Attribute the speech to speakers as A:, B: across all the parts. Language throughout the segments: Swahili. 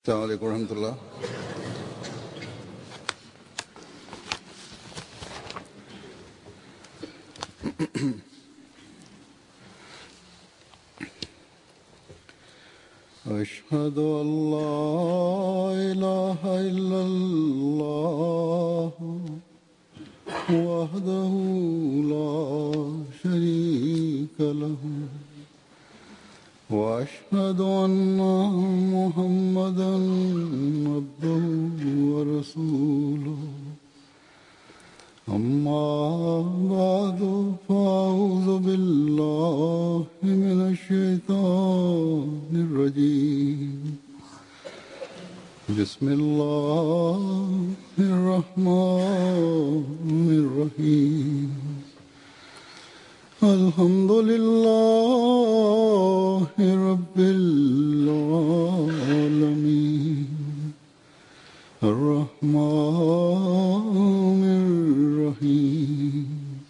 A: السلام عليكم ورحمة الله أشهد أن لا إله إلا الله وحده لا شريك له واشهد ان محمدا عبده ورسوله اما بعد فاعوذ بالله من الشيطان الرجيم بسم الله الرحمن الرحيم الحمد لله رب العالمين الرحمن الرحيم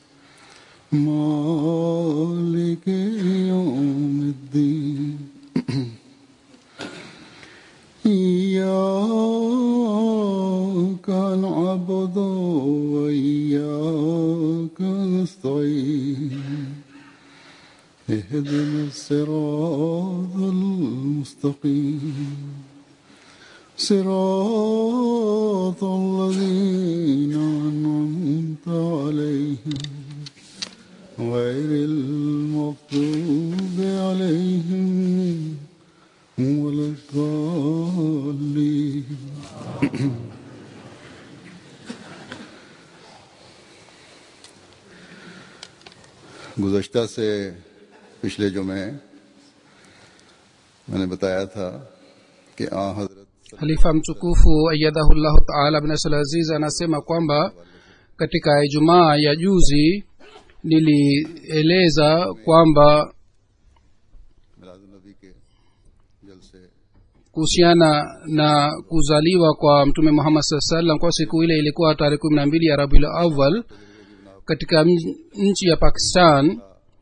A: مالك يوم الدين إياك نعبد وإياك نستعين اهدنا الصراط المستقيم صراط الذين أنعمت عليهم غير المغضوب عليهم ولا الضالين गुज़श्ता से पिछले जुमे मैंने बताया था कि आ हजरत
B: halifa mtukufu ayadahullahu taala bin abdul aziz anasema kwamba katika ijumaa ya juzi nilieleza kwamba
A: Milad-un-Nabi के जलसे
B: kuhusiana na kuzaliwa kwa mtume muhammad saa salam kwa siku ile ilikuwa tarehe kumi na mbili ya rabiul awal katika mj- nchi ya pakistan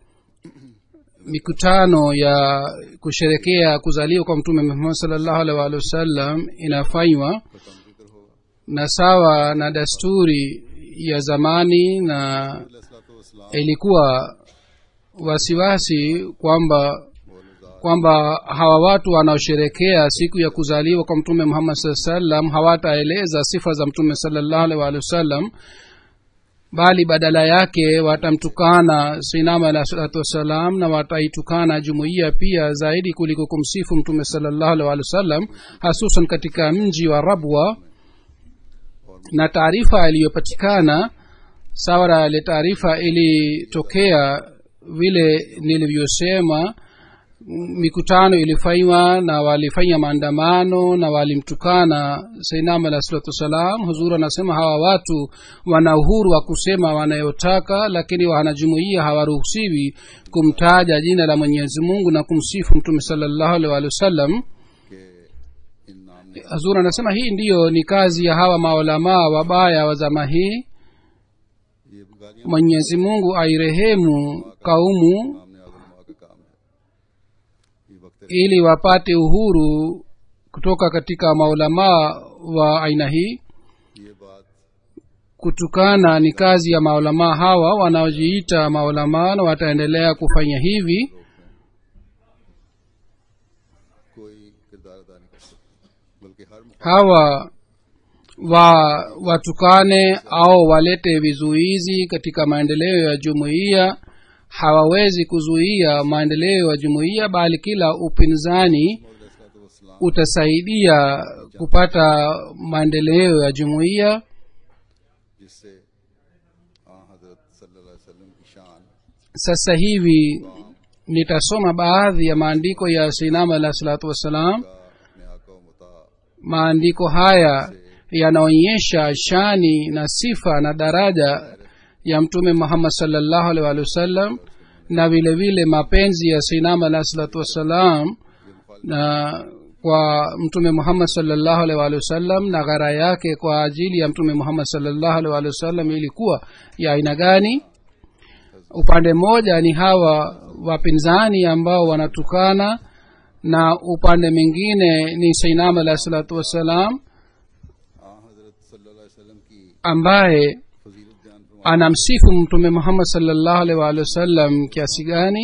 B: mikutano ya kusherekea kuzaliwa kwa mtume muhammad salllahu alaihi waalihi wasallam inafanywa na sawa na desturi ya zamani na ilikuwa wasiwasi kwamba kwamba hawa watu wanaosherekea siku ya kuzaliwa kwa mtume muhammad saa salam hawataeleza sifa za mtume salallahu alaihi waalihi wasallam bali badala yake watamtukana sinama alah salatu wassalam na wataitukana jumuiya pia zaidi kuliko kumsifu mtume salallahu alaihi waalihi wasallam hasusan katika mji wa rabwa na taarifa iliyopatikana sawa na ile taarifa ilitokea vile nilivyosema m- mikutano ilifanywa na walifanya maandamano na walimtukana sainam alah salatu wassalam huzuru anasema hawa watu wana uhuru wa kusema wanayotaka lakini wanajumuia hawaruhusiwi kumtaja jina la mwenyezi mungu na kumsifu mtume salallahu alih walihi wasallam
A: के इन नाम ने
B: hazur anasema hii ndiyo ni kazi ya hawa maulamaa wabaya wa zama hii
A: ये गालियां
B: mwenyezi mungu airehemu kaumu
A: नाम ने आजमा का काम है ये वक्त
B: ili wapate uhuru kutoka katika maulamaa wa aina hii
A: ये बात
B: kutukana ni kazi ya maulamaa hawa wanaojiita maulamaa na wataendelea kufanya hivi
A: कोई किरदार अदा नहीं कर सकती बल्कि हर मुख-
B: hawa wa watukane au walete vizuizi katika maendeleo ya jumuiya hawawezi kuzuia maendeleo ya jumuiya bali kila upinzani utasaidia kupata maendeleo ya jumuiya
A: जिससे आ हजरत सल्लल्लाहु अलैहि वसल्लम की शान
B: sasa hivi nitasoma baadhi ya maandiko ya sinama alah salatu wassalam
A: का अपने आका व मुता
B: maandiko haya yanaonyesha shani na sifa na daraja ya mtume muhammad salllahu alih walih wasallam na vile vile mapenzi ya sinama alah salatu wassalam na kwa mtume muhammad salllahu alih walih wasallam na ghara yake kwa ajili ya mtume muhammad salllahu alih walih wasallam ilikuwa ya aina gani upande mmoja ni hawa wapinzani ambao wanatukana na upande mwingine ni sainam alahi salatu wassalam
A: आ हजरत सल्लल्लाहु अलैहि वसल्लम की
B: ambaye
A: फजीलत बयान फरमा
B: anamsifu mtume muhammad salllahu alaihi waalihi wasallam kiasi gani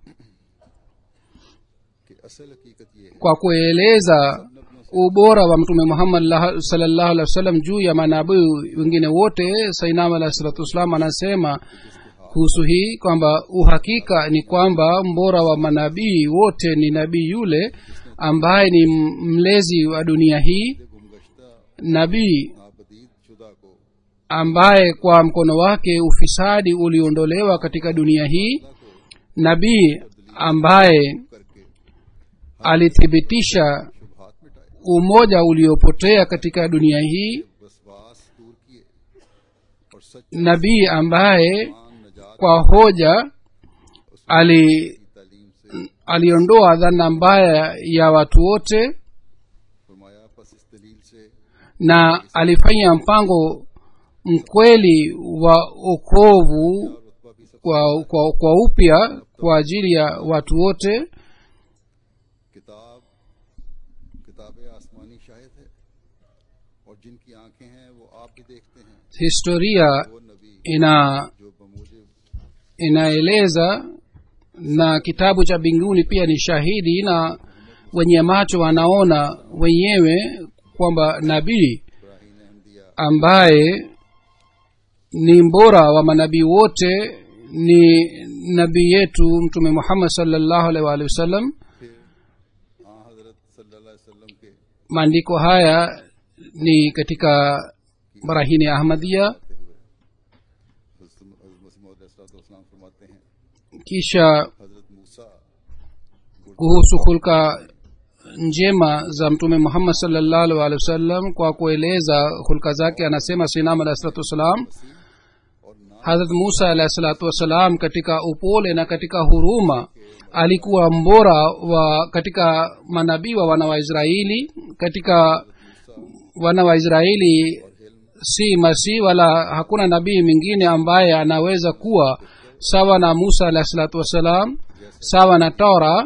A: कि असल हकीकत ये है
B: kwa kueleza ubora wa mtume muhammad lah- sallallahu alaihi wasallam juu ya manabii wengine wote sainam alahi salatu wassalam anasema kuhusu hii kwamba uhakika ni kwamba mbora wa manabii wote ni nabii yule ambaye ni m- mlezi wa dunia hii
A: गुमगश्ता
B: nabii
A: नाबदीद शुदा को
B: ambaye kwa mkono wake ufisadi uliondolewa katika dunia hii nabii ambaye
A: करके
B: alithibitisha
A: शुभात मिटाए
B: umoja uliopotea katika dunia hii
A: वसवास दूर किए और सच
B: nabii ambaye
A: मान नजात
B: kwa hoja ali
A: की तालीम से
B: aliondoa dhana mbaya ya watu wote
A: फरमाया बस इस दलील से
B: na alifanya mpango mkweli wa okovu
A: रुतबा भी सब
B: kwa, kwa, kwa upya kwa ajili ya watu wote
A: किताब किताब आसमानी शाहिद है और जिनकी आंखें हैं वो आप भी देखते हैं
B: historia
A: वो नबी
B: ina
A: जो बमूजिब
B: inaeleza na kitabu cha mbinguni pia ni shahidi na wenye macho wanaona wenyewe kwamba nabii
A: Ibrahim Ahmadiyya
B: ambaye ni mbora wa manabii wote ni nabii yetu mtume muhammad salllahu alaihi waalihi wasallam
A: फिर हाँ हजरत सल्लल्लाहु अलैहि वसल्लम के
B: maandiko haya ni katika barahini ya ahmadia
A: हजरत मसीह मसीम फरमाते हैं
B: kisha
A: हजरत मूसा
B: kuhusu hulka njema za mtume muhammad salllahu alaihi waalihi wasallam kwa kueleza hulka zake anasema sinam alahi salatu wassalam
A: और ना
B: hadrat musa alahi salatu wassalam katika upole na katika huruma alikuwa mbora wa katika manabii wa wana wa israeli katika wana wa israeli si masihi wala hakuna nabii mwingine ambaye anaweza kuwa sawa na musa alahi salatu wassalam sawa na tora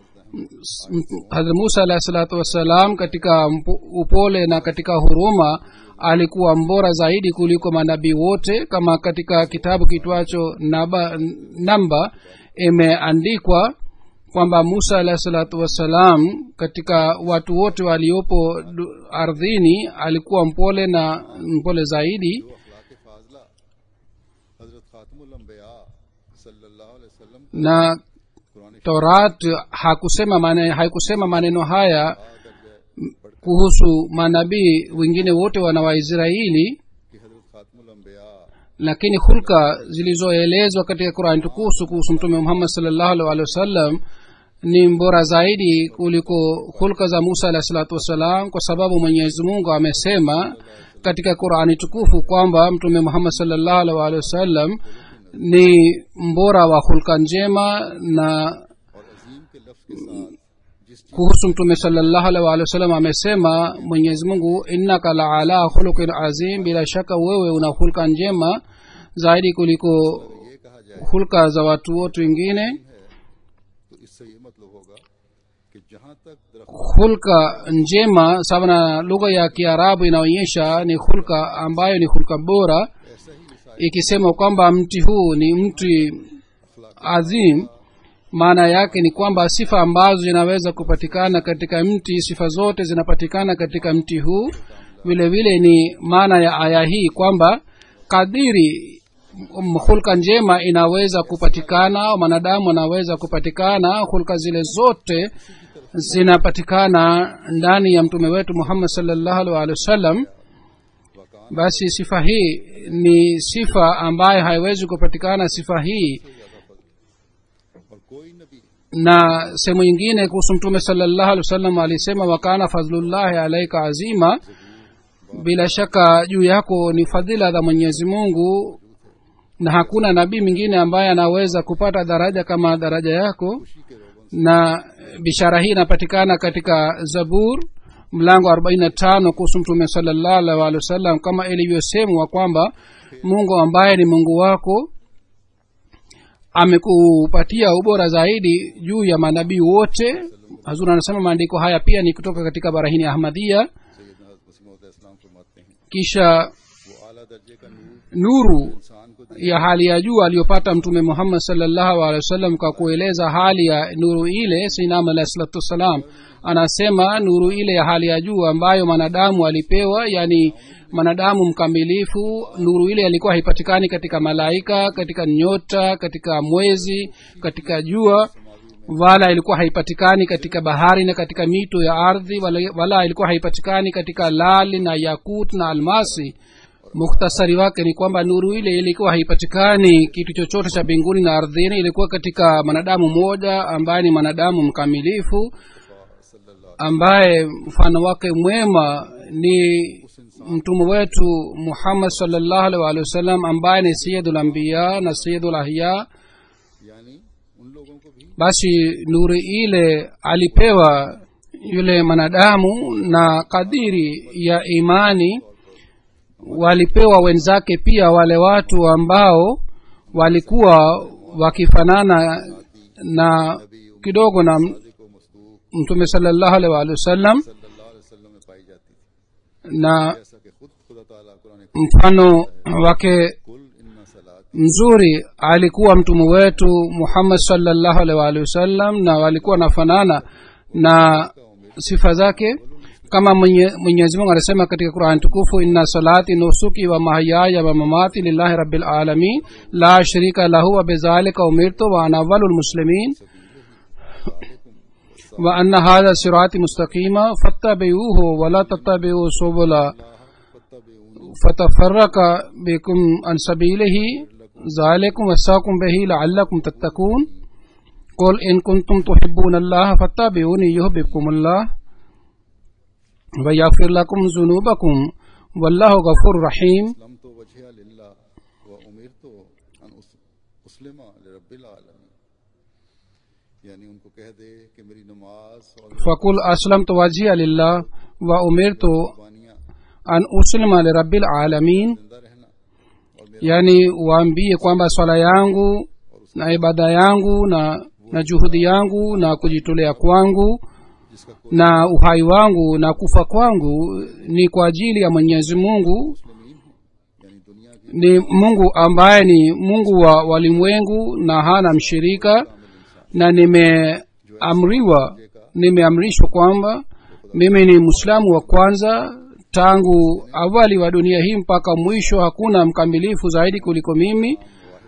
B: hadrat musa alahi salatu wassalam katika mpo- upole na katika huruma alikuwa mbora zaidi kuliko manabii wote kama katika kitabu kitwacho naba, namba imeandikwa kwamba musa alahi salatu wassalam katika watu wote waliopo du- ardhini alikuwa mpole na mpole zaidi
A: जो अखलाक फाजला हजरत खातमुल अंबिया सल्लल्लाहु अलैहि वसल्लम
B: na
A: Quran
B: torat hakusema mane, haikusema maneno haya
A: दर्ज
B: kuhusu manabii wengine wote wana waisraeli
A: कि हजरत खातमुल अंबिया
B: lakini hulka zilizoelezwa katika qurani tukufu kuhusu mtume muhammad salllahu alih walihi wasallam ni mbora zaidi kuliko hulka za musa alahi salatu wassalam kwa sababu mwenyezi mungu amesema katika qurani tukufu kwamba mtume muhammad salllahu alih walihi wasallam ni mbora wa hulka njema na
A: और अजीम के लफ्ज के साथ जिस चीज
B: kuhusu mtume salllahu alih walihi wasallam amesema mwenyezi mungu innaka la ala khuluqin azim bila shaka wewe una hulka njema zaidi kuliko
A: ये कहा जाए
B: hulka za watu wote wengine
A: तो इससे ये मतलब होगा कि जहां तक दरख्त
B: hulka njema sawa na lugha ya kiarabu inaonyesha ni hulka ambayo ni hulka bora
A: ऐसा ही मिसाल
B: ikisema kwamba mti huu ni mti adhim maana yake ni kwamba sifa ambazo zinaweza kupatikana katika mti sifa zote zinapatikana katika mti huu vile vile ni maana ya aya hii kwamba kadiri m- hulka njema inaweza kupatikana au mwanadamu anaweza kupatikana hulka zile zote zinapatikana ndani ya mtume wetu muhammad salllahu alih walihi wasallam basi sifa hii ni sifa ambayo haiwezi kupatikana sifa hii
A: और कोई नबी
B: na sehemu nyingine kuhusu mtume salllahu alih wasallam alisema wakana fadhlullahi alaika azima bila shaka juu yako ni fadhila za mwenyezi mungu na hakuna nabii mwingine ambaye anaweza kupata daraja kama daraja yako
A: खुशी के रोगन
B: na bishara hii inapatikana katika zabur mlango arobaini na tano kuhusu mtume salllahu alih walih wasallam kama ilivyosemwa kwamba mungu ambaye ni mungu wako amekupatia ubora zaidi juu ya manabii wote hazur anasema maandiko haya pia ni kutoka katika barahini ya ahmadia
A: सैदना वसीम इस्लाम फरमाते हैं
B: kisha
A: वो आला दर्जे का नूर
B: nuru
A: इंसान को दे
B: ya hali ya juu aliyopata mtume muhammad salllahu alehi wasallam kwa kueleza hali ya nuru ile sinam alahi salatu wassalam anasema nuru ile ya hali ya juu ambayo mwanadamu alipewa yani mwanadamu mkamilifu nuru ile alikuwa haipatikani katika malaika katika nyota katika mwezi katika jua wala ilikuwa haipatikani katika bahari na katika mito ya ardhi wala, wala ilikuwa haipatikani katika lali na yakut na almasi mukhtasari wake ni kwamba nuru ile ilikuwa haipatikani kitu chochote cha mbinguni na ardhini ilikuwa katika mwanadamu mmoja ambaye ni mwanadamu mkamilifu ambaye mfano wake mwema ni mtume wetu muhammad salllahu alih walihi wasallam ambaye ni sayidul ambiya na sayidul ahya
A: यानी उन लोगों को भी
B: basi nuru ile alipewa yule mwanadamu na kadiri ya imani walipewa wenzake pia wale watu ambao walikuwa wakifanana na kidogo na
A: को मस्तूक
B: mtume salllahu alih walihi wasallam
A: सल्लल्लाहु अलैहि वसल्लम में पाई जाती थी
B: na
A: जैसा कि खुद खुदा ताला कुरान
B: mfano wake
A: कुल इन्ना सलात
B: mzuri alikuwa mtume wetu muhammad salllahu alih walihi wasallam na walikuwa wanafanana na sifa zake kama mwenye- mwenyezi mungu anasema katika qurani tukufu inna salati nusuki wa mahayaya wa mamati lillahi rabil alamin la sharika lahu wa bizalika umirtu wa ana awalu lmuslimin wa anna hadha sirati mustaqima fattabiuhu wala tattabiu subula فتفرق بكم عن سبيله ذلكم وساكم به لعلكم تتقون قل إن كنتم تحبون الله فاتبعوني يحببكم الله ويغفر لكم ذنوبكم والله غفور رحيم
A: लम तो वजह लिल्ला व उमिर तो अन उस- उस्लिमा लिरब्बिल आलमीन यानी उनको कह दे कि मेरी नमाज और
B: فقل أسلمت وجهي لله وأمرت
A: कुर्बानियाँ
B: أن أسلم لرب العالمين
A: जिंदा रहना और मेरा
B: yani waambie kwamba swala yangu na ibada yangu na na juhudi yangu na kujitolea kwangu
A: जिसका कोई
B: na uhai wangu na kufa kwangu ni kwa ajili ya mwenyezi mungu
A: मुस्लिमीन हूँ यानी दुनिया की
B: ni mungu ambaye ni mungu wa walimwengu na hana mshirika na nimeamriwa nimeamrishwa kwamba mimi ni mwislamu wa kwanza tangu awali wa dunia hii mpaka mwisho hakuna mkamilifu zaidi kuliko mimi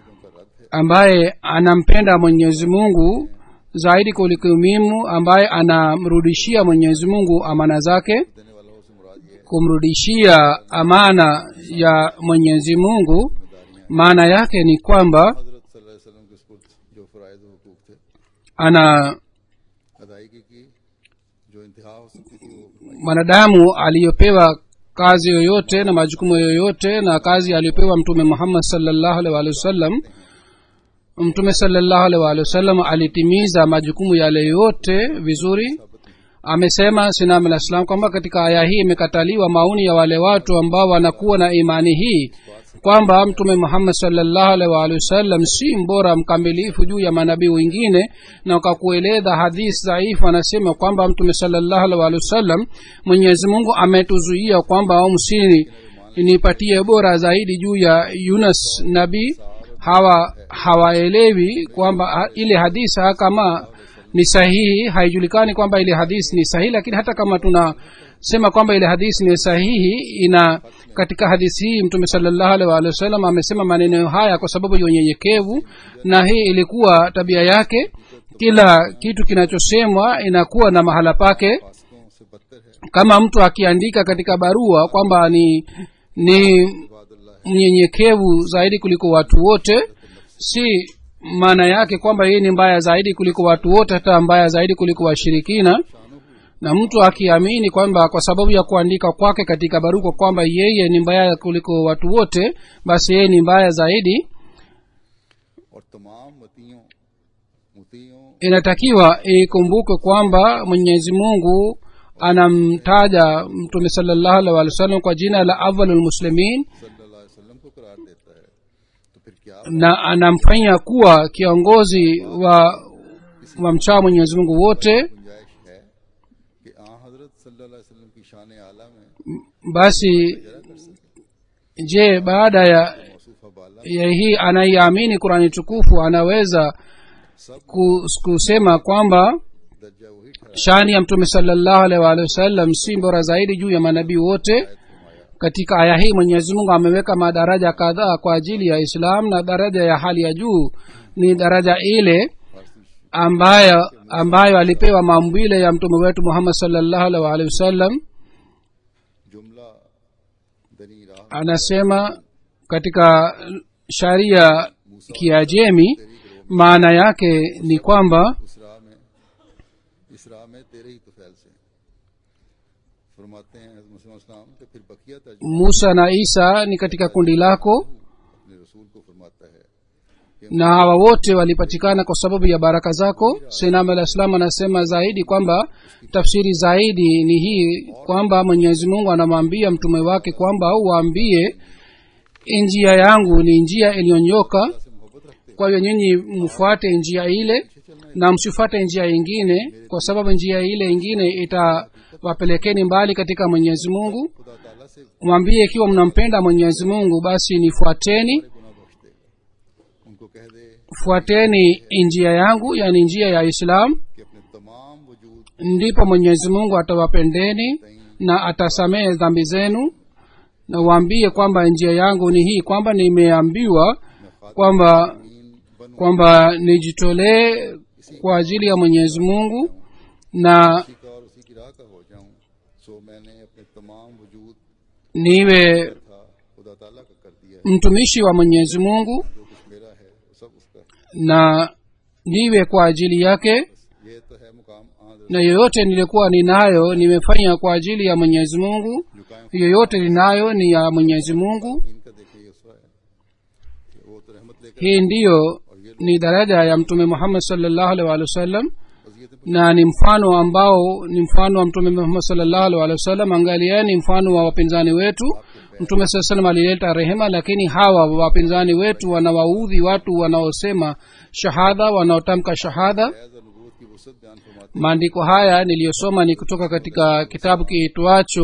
B: ambaye anampenda mwenyezi mungu zaidi kuliko mimu ambaye anamrudishia mwenyezi mungu amana zake
A: देने वाला हो से मुराद ये है
B: kumrudishia amana ya mwenyezi mungu maana yake ni kwamba
A: हजरत सल्लल्लाहु अलैहि वसल्लम के सुपुर्द जो फ़राइज़ व हुकूक थे
B: ana
A: अदायगी की जो इंतहा हो सकती थी वो फरमाई
B: mwanadamu aliyopewa kazi yoyote na majukumu yoyote na kazi aliyopewa mtume muhammad salllahu alih walihi wasallam mtume salllahu alih walihi wasallam alitimiza majukumu yale yote vizuri amesema sinam alah salam kwamba katika aya hii imekataliwa maoni ya wale watu ambao wanakuwa na imani hii kwamba mtume muhammad salllahu alih waalihi wasallam si mbora mkamilifu juu ya manabii wengine na kwa kueleza hadisi dhaifu anasema kwamba mtume salllahu alih waalihi wasallam mwenyezi mungu ametuzuia kwamba msini nipatie bora zaidi juu ya yunus nabii hawa hawaelewi kwamba ha- ile hadisi ha- kama ni sahihi haijulikani kwamba ile hadisi ni sahihi lakini hata kama tunasema kwamba ile hadisi ni sahihi ina katika hadisi hii mtume salllahu alih waalihi wasallam amesema maneno haya kwa sababu ya unyenyekevu na hii ilikuwa tabia yake kila kitu kinachosemwa inakuwa na mahala pake
A: फासिकों से बदतर है
B: kama mtu akiandika katika barua kwamba ni ni
A: Ibadullah
B: mnyenyekevu zaidi kuliko watu wote si maana yake kwamba yeye ni mbaya zaidi kuliko watu wote hata mbaya zaidi kuliko washirikina na mtu akiamini kwamba kwa sababu ya kuandika kwake katika barua kwamba yeye ni mbaya kuliko watu wote basi yeye ni mbaya zaidi
A: और तमाम मतियों मुतियों
B: inatakiwa ikumbuke kwamba mwenyezi mungu anamtaja mtume salllahu alih walih wa sallam kwa jina la awalulmuslimin
A: सल्लल्लाहु अलैहि वसल्लम को करार देता है तो फिर क्या
B: na anamfanya kuwa kiongozi wa wa mchao mwenyezi mungu wote
A: गुंजाइश है कि आ हजरत सल्लल्लाहु अलैहि वसल्लम की शान आला में
B: basi je baada ya
A: मौसूफा बाला
B: ya hii anaiamini qurani tukufu anaweza ku- kusema kwamba
A: दर्जा वही ठहरा
B: shani ya mtume salllahu alaihi waalihi wasallam si bora zaidi juu ya manabii wote katika aya hii mwenyezi mungu ameweka madaraja kadhaa kwa ajili ya islam na daraja ya hali ya juu ni daraja ile ambayo ambayo alipewa maumbile ya mtume wetu muhammad salllahu alaihi waalihi wasallam
A: जुमला दनी राह
B: anasema katika sharia kiajemi maana yake ni kwamba
A: उस राह में इस राह में तेरे ही तुफैल से फरमाते हैं मुसलमान कि फिर बकिया तर्जुमा
B: musa na isa ni katika kundi lako
A: अपने रसूल को फरमाता है
B: na hawa wote walipatikana kwa sababu ya baraka zako sinam alah salam anasema zaidi kwamba tafsiri zaidi ni hii kwamba mwenyezi mungu anamwambia mtume wake kwamba uwaambie njia yangu ni njia iliyonyoka
A: से मोहब्बत रखते
B: kwa hiyo nyinyi mfuate njia ile na msifuate njia ingine kwa sababu njia ile ingine itawapelekeni mbali katika mwenyezi mungu
A: खुदा ताला से
B: mwambie ikiwa mnampenda mwenyezi mungu basi nifuateni
A: गुना बख्श देगा उनको कह दे
B: fuateni njia yangu yani njia ya islam
A: कि अपने तमाम वजूद
B: ndipo mwenyezi mungu atawapendeni na atasamehe dhambi zenu na waambie kwamba njia yangu ni hii kwamba nimeambiwa kwamba
A: मीन बनूं
B: kwamba nijitolee kwa ajili ya mwenyezi mungu na
A: उसी का और उसी की राह का हो जाऊं सो मैंने अपने तमाम वजूद
B: niwe
A: था खुदा ताला का कर दिया है
B: mtumishi wa mwenyezi mungu
A: जो कुछ मेरा है वो सब उसका है
B: na niwe kwa ajili yake
A: ये तो है मुकाम आदर
B: na yoyote nilikuwa ninayo nimefanya kwa ajili ya mwenyezi mungu
A: जो कायम
B: yoyote ninayo ni ya mwenyezi mungu
A: इनका देखिए ये उसका है कि वो तो रहमत लेकर
B: hii ndiyo ni daraja ya mtume muhammad salllahu alaihi waalihi wasallam
A: वजीयत
B: na ni mfano ambao ni mfano wa mtume muhammad salllahu alaihi waalihi wasallam angalieni mfano wa wapinzani wetu mtume saa salam alileta rehema lakini hawa wapinzani wetu wanawaudhi watu wanaosema shahada wanaotamka shahada
A: Faiz और नबूवत की वसत बयान फरमाते
B: maandiko haya niliyosoma ni kutoka katika kitabu kiitwacho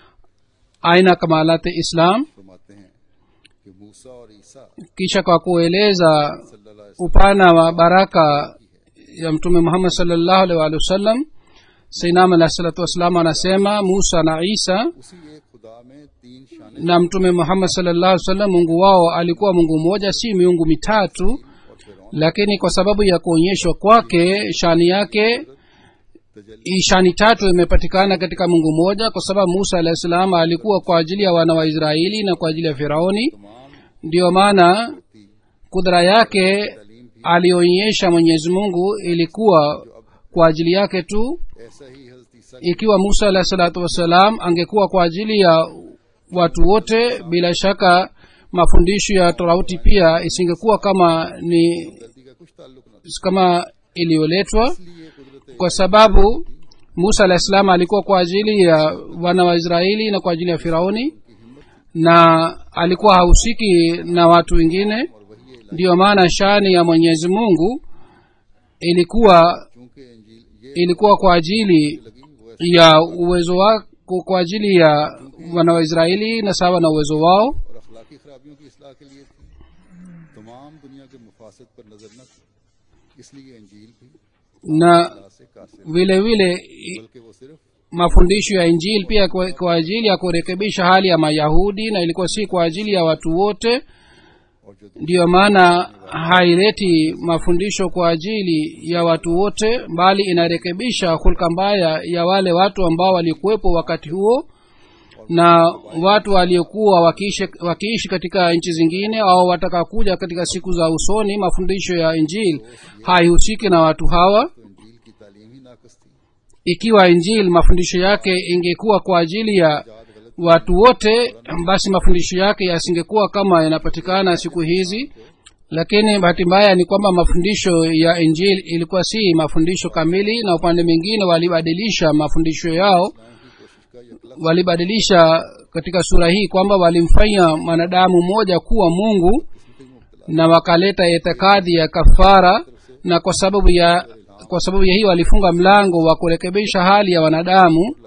B: aina kamalati islam
A: फरमाते हैं कि मूसा और ईसा
B: kisha kwa kueleza
A: सल्लल्लाहु अलैहि
B: upana wa baraka ya mtume muhammad salllahu alaihi waalihi wasallam sainam alahi salatu wassalam anasema musa na isa
A: वसल्लम उसी एक खुदा में तीन शाने
B: na mtume muhammad salllahu alaihi wasallam mungu wao alikuwa mungu mmoja si miungu mitatu
A: और फिरौन
B: lakini kwa sababu ya kuonyeshwa kwake shani yake
A: तजल्ली
B: hii shani tatu imepatikana katika mungu mmoja kwa sababu musa alahi salam alikuwa kwa ajili ya wana wa israeli na kwa ajili ya firauni
A: तमाम
B: ndiyo maana
A: थी
B: kudra yake
A: तालीम भी
B: aliyoonyesha mwenyezi mungu ilikuwa kwa ajili yake tu
A: ऐसा ही हजरत ईसा
B: ikiwa musa alahi salatu wassalam angekuwa kwa ajili ya watu wote bila shaka mafundisho ya torauti pia isingekuwa kama ni
A: गलती का कुछ ताल्लुक न था
B: kama iliyoletwa
A: इसलिए कुदरत
B: kwa sababu musa alahi salam alikuwa kwa ajili ya wana wa israeli na kwa ajili ya firauni na alikuwa hahusiki na watu wengine
A: और वही है
B: ndiyo maana shani ya mwenyezi mungu ilikuwa
A: चूंकि इंजील ये
B: ilikuwa kwa ajili
A: लगी वो ऐसे
B: ya uwezo wako kwa ajili ya wana wa israeli na sawa na uwezo wao
A: और अखलाकी खराबियों की इसलाह के लिए थी तमाम दुनिया के मुफासद पर नजर न थी इसलिए इंजील भी
B: na
A: अल्लाह से कासिर
B: vile vile i-
A: बल्कि वो सिर्फ
B: mafundisho ya injili pia kwa, kwa ajili ya kurekebisha hali ya mayahudi na ilikuwa si kwa ajili ya watu wote
A: और जो
B: ndiyo maana haileti mafundisho kwa ajili ya watu wote bali inarekebisha hulka mbaya ya wale watu ambao walikuwepo wakati huo na watu waliokuwa wakiishi, wakiishi katika nchi zingine au watakakuja katika siku za usoni mafundisho ya injili haihusiki na watu hawa
A: तो इंजील की तालीम ही नाकस थी
B: ikiwa injili mafundisho yake ingekuwa kwa ajili ya
A: याद गलत
B: watu wote basi mafundisho yake yasingekuwa kama yanapatikana siku hizi lakini bahati mbaya ni kwamba mafundisho ya injili ilikuwa si mafundisho kamili na upande mwingine walibadilisha mafundisho yao
A: की कोशिश का यकला
B: walibadilisha katika sura hii kwamba walimfanya mwanadamu mmoja kuwa mungu
A: किस्म के मुख्तलिफ
B: na wakaleta itikadi ya kafara na kwa sababu ya kwa sababu ya hiyo walifunga mlango wa kurekebisha hali ya wanadamu
A: लगे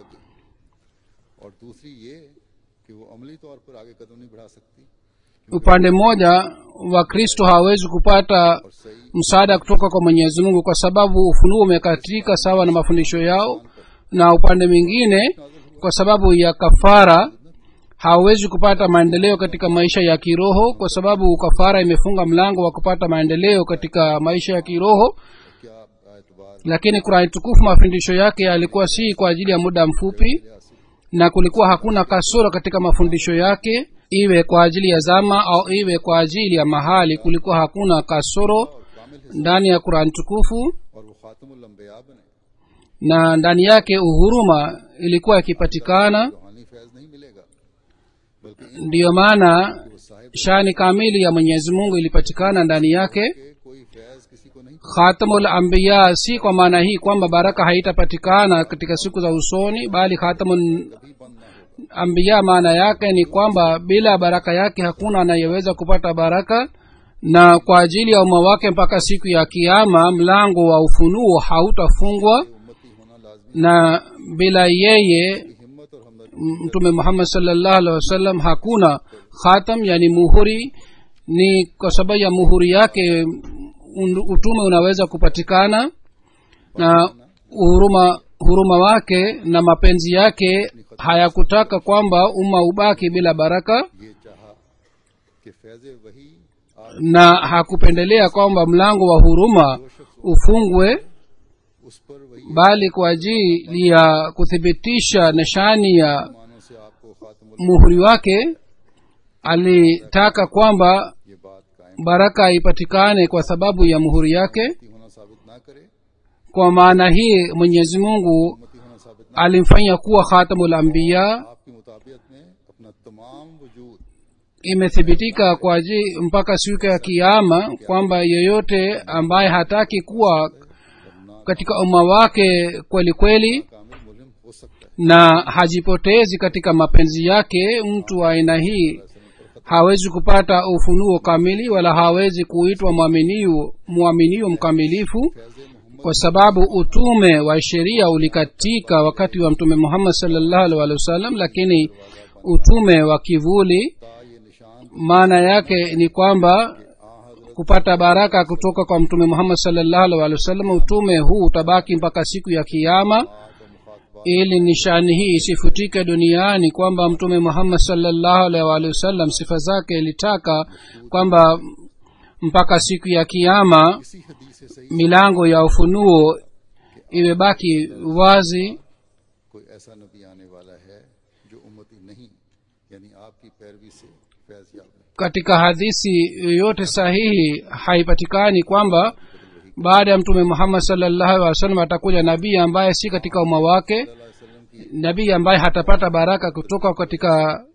A: और दूसरी ये कि वो अमली तौर पर आगे कदम नहीं बढ़ा सकती
B: upande mmoja wakristo hawawezi kupata
A: और सही
B: msaada kutoka kwa mwenyezi mungu kwa sababu ufunuo umekatika sawa na mafundisho yao na upande mwingine kwa sababu ya kafara hawawezi kupata maendeleo katika maisha ya kiroho kwa sababu kafara imefunga mlango wa kupata maendeleo katika maisha ya kiroho
A: क्या एतबार
B: lakini kurani tukufu mafundisho yake yalikuwa si kwa ajili ya muda mfupi na kulikuwa hakuna kasoro katika mafundisho yake iwe kwa ajili ya zama au iwe kwa ajili ya mahali kulikuwa hakuna kasoro
A: कामिल
B: ndani ya kurani tukufu
A: और वो खातमुल अंबिया बने
B: na ndani yake uhuruma ilikuwa ikipatikana
A: रूहानी फैज नहीं मिलेगा बल्कि
B: ndiyo maana
A: वो Sahib
B: shani kamili ya mwenyezi mungu ilipatikana ndani yake
A: के कोई फैज किसी को नहीं
B: khatamul ambiya si kwa maana hii kwamba baraka haitapatikana katika siku za usoni bali khatamul
A: कभी बंद ना हो
B: ambiya maana yake ni kwamba bila baraka yake hakuna anayeweza kupata baraka na kwa ajili ya umma wake mpaka siku ya kiama mlango wa ufunuo hautafungwa
A: उम्मती होना लाजमी
B: na bila yeye
A: हिम्मत और हमदर्दी
B: mtume muhammad salllahu alaihi wasallam hakuna khatam yani muhuri ni kwa sababu ya muhuri yake un- utume unaweza kupatikana na huruma huruma wake na mapenzi yake hayakutaka kwamba umma ubaki bila baraka
A: ये चाहा कि फैज वही आज
B: na hakupendelea kwamba mlango wa huruma ufungwe
A: उस पर वही
B: bali kwa ajili ya kuthibitisha nishani ya
A: मानों से आपको खातमुल
B: muhuri wake alitaka kwamba
A: ये बात कायम
B: baraka ipatikane kwa sababu ya muhuri yake
A: होना साबित ना करे
B: kwa maana hii mwenyezi mungu
A: उम्मती होना साबित ना
B: alimfanya kuwa khatamul ambiya
A: आपकी मुताबियत में अपना तमाम वजूद
B: imethibitika kwa ajili mpaka siku ya kiama kwamba yeyote ambaye hataki kuwa katika umma wake kweli kweli
A: कामिल मुलिम हो सकता है
B: na hajipotezi katika mapenzi yake mtu wa aina hii hawezi kupata ufunuo kamili wala hawezi kuitwa mwaminio mwaminio mkamilifu
A: Faiz Mohammad
B: kwa sababu utume wa sheria ulikatika wakati wa mtume muhammad salllahu alih walih wasallam lakini utume wa kivuli
A: का ये निशान
B: maana yake ni kwamba
A: आ हजरत
B: kupata baraka kutoka kwa mtume muhammad salllahu alih walih wasallam utume huu utabaki mpaka siku ya kiama
A: का मुखातबा
B: ili nishani hii isifutike duniani kwamba mtume muhammad salllahu alaihi waalihi wasallam sifa zake ilitaka kwamba mpaka siku ya kiama
A: इसी हदीस से सही
B: milango ya ufunuo imebaki wazi
A: कोई ऐसा नबी आने वाला है जो उम्मती नहीं यानी आपकी पैरवी से फैज याब नहीं
B: katika hadithi yoyote sahihi haipatikani kwamba baada ya mtume muhammad salllahu alih wasallam atakuja nabii ambaye si katika umma wake
A: सल्लल्लाहु अलैहि वसल्लम की
B: nabii ambaye hatapata baraka kutoka katika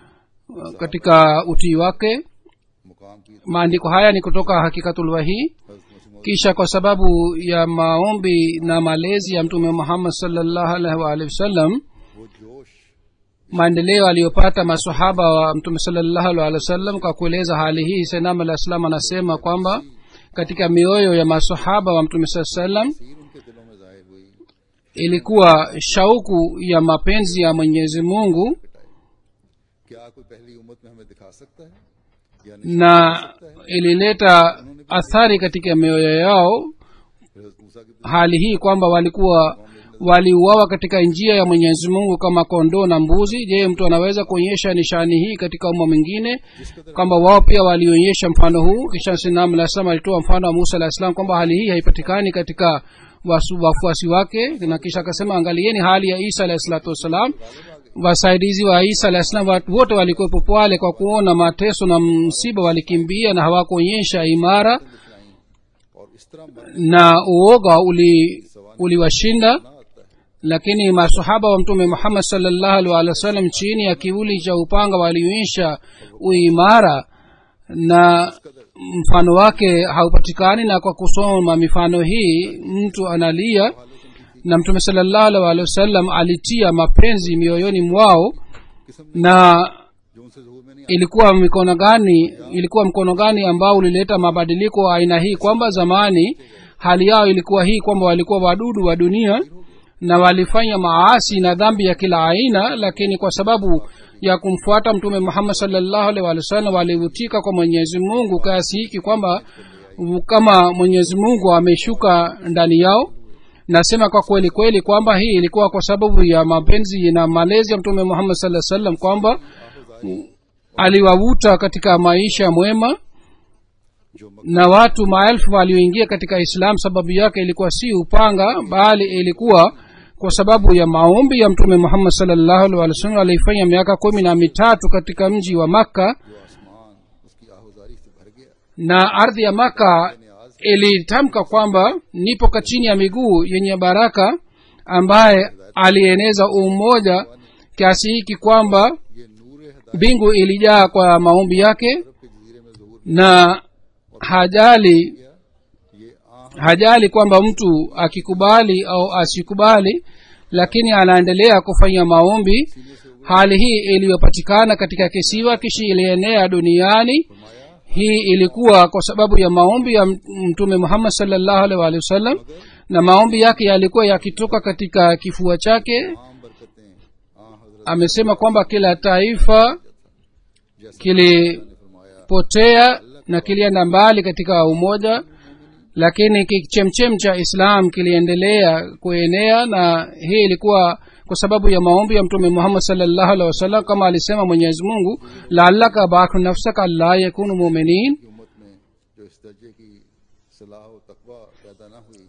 B: katika utii wake
A: मुकाम की
B: maandiko haya ni kutoka hakikatulwahii
A: हजरत मसीह
B: kisha kwa sababu ya maombi na malezi ya mtume muhammad salllahu alaihi waalihi wasallam
A: वो जोश
B: maendeleo aliyopata masahaba wa mtume salllahu alaihi waalihi wasallam kwa kueleza hali hii senam alah salam anasema kwamba katika mioyo ya masahaba wa mtume saa salam
A: तस्वीर उनके दिलों में जाहिर हुई
B: ilikuwa shauku ya mapenzi ya mwenyezi mungu
A: क्या कोई पहली उम्मत में हमें दिखा सकता है या नहीं
B: na ilileta athari katika mioyo yao
A: फिर हजरत मूसा की
B: hali hii kwamba walikuwa waliuawa katika njia ya mwenyezi mungu kama kondoo na mbuzi je mtu anaweza kuonyesha nishani hii katika umma mwingine kwamba wao pia walionyesha mfano huu kisha sinam alah salam alitoa mfano wa musa alah salam kwamba hali hii haipatikani katika wasu- wafuasi wake na kisha akasema angalieni hali ya isa alahi salatu wassalam wasaidizi wa isa alah salam watu wote walikuwepo pale kwa kuona mateso na msiba walikimbia na hawakuonyesha imara
A: और इस तरह मरना
B: na uoga uli uliwashinda
A: आता है
B: lakini masahaba wa mtume muhammad salllahu alih walih wa sallam chini ya kivuli cha upanga walionyesha uimara na mfano wake haupatikani na kwa kusoma mifano hii mtu analia na mtume salllahu alih walih wa sallam alitia mapenzi mioyoni mwao
A: किस्म
B: na
A: जो उनसे जहूर में में नहीं
B: ilikuwa mikono gani ilikuwa mkono gani ambao ulileta mabadiliko aina hii kwamba zamani hali yao ilikuwa hii kwamba walikuwa wadudu wa dunia na walifanya maasi na dhambi ya kila aina lakini kwa sababu ya kumfuata mtume muhammad salllahu alaihi wa sallam walivutika kwa mwenyezi mungu kiasi hiki kwamba kama mwenyezi mungu ameshuka ndani yao nasema kwa kweli kweli kwamba hii ilikuwa kwa sababu ya mapenzi na malezi ya mtume muhammad saa sallam kwamba aliwavuta katika maisha mwema
A: जो मक-
B: na watu maelfu walioingia katika islam sababu yake ilikuwa si upanga bali ilikuwa kwa sababu ya maombi ya mtume muhammad salllahu alih wa sallam aliifanya miaka kumi na mitatu katika mji wa makka
A: जो आसमान उसकी आहुजारी से भर गया
B: na ardhi ya maka ilitamka kwamba nipo ka chini ya miguu yenye baraka ambaye alieneza umoja kiasi hiki kwamba
A: ये नूर हदायत
B: mbingu ilijaa kwa maombi yake
A: के जजीरे में जहूर
B: na hajali
A: किया ये आ
B: hajali kwamba mtu akikubali au asikubali lakini anaendelea kufanya maombi hali hii iliyopatikana katika kisiwa kishi ilienea duniani hii ilikuwa kwa sababu ya maombi ya mtume muhammad salllahu alaihi waalihi wasallam na maombi yake yalikuwa yakitoka katika kifua chake
A: आम बरकतें आ हजरत
B: amesema kwamba kila taifa
A: जैसे
B: kilipotea
A: फरमाया
B: na kilienda mbali katika umoja lakini kichemchem cha islam kiliendelea kuenea na hii ilikuwa kwa sababu ya maombi ya mtume muhammad salllahu alehi wasallam kama alisema mwenyezi mungu laalaka bakhu nafsaka la yakunu muminin
A: की उम्मत में जो इस दर्जे की सलाह व तकवा पैदा न हुई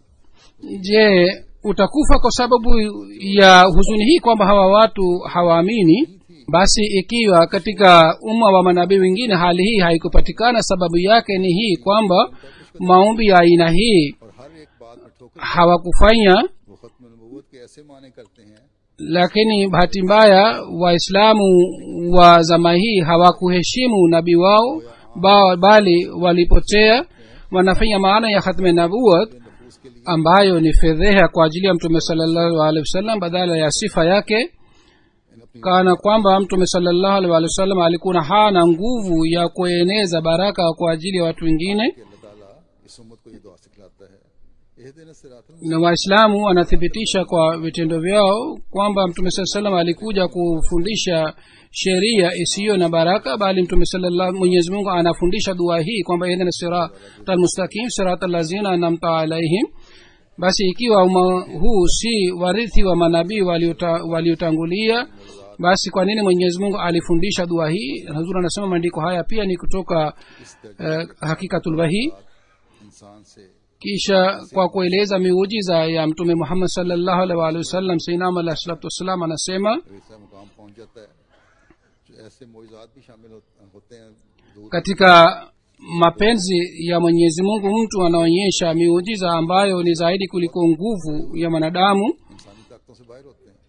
B: je utakufa kwa sababu ya huzuni hii kwamba hawa watu hawaamini basi ikiwa katika umma wa manabii wengine hali hii haikupatikana sababu yake ni hii kwamba maombi ya aina hii
A: और हर एक बात में ठोकर
B: hawakufanya
A: वो खत्म नबूवत के ऐसे माने करते हैं
B: lakini bahati mbaya waislamu wa zama hii hawakuheshimu nabii wao ba, bali walipotea wanafanya maana ya khatme nabuat
A: नफूस के लिए
B: ambayo ni fedheha kwa ajili ya mtume salallahu alehi wasallam badala ya sifa yake
A: इन अपनी
B: kana kwamba mtume salallahu alehi wa sallam alikuwa hana nguvu ya kueneza baraka kwa ajili ya watu wengine
A: कि अल्लाह ताला इस उम्मत को ये दुआ सिखलाता है एह दिन सिरातल
B: na waislamu wanathibitisha kwa vitendo vyao kwamba mtume saa salam alikuja kufundisha sheria isiyo na baraka bali mtume sallallahu mwenyezi mungu anafundisha dua hii kwamba ihdina sirata almustaqim sirata lazina anamta alaihim basi ikiwa umma huu si warithi wa manabii waliota- waliotangulia basi kwa nini mwenyezi mungu alifundisha dua hii hazur anasema maandiko haya pia ni kutoka uh, hakikatulwahi
A: इंसान से
B: kisha kwa kueleza miujiza ya mtume muhammad salllahu alaihi waalihi wasallam sainam alahi salatu wassalam anasema
A: ऐसा मुकाम पहुंच जाता है जो ऐसे मोजात भी शामिल हो- होते हैं दूर
B: katika mapenzi ya mwenyezi mungu mtu anaonyesha miujiza ambayo ni zaidi kuliko nguvu ya mwanadamu
A: इंसानी ताकतों से बाहर होते हैं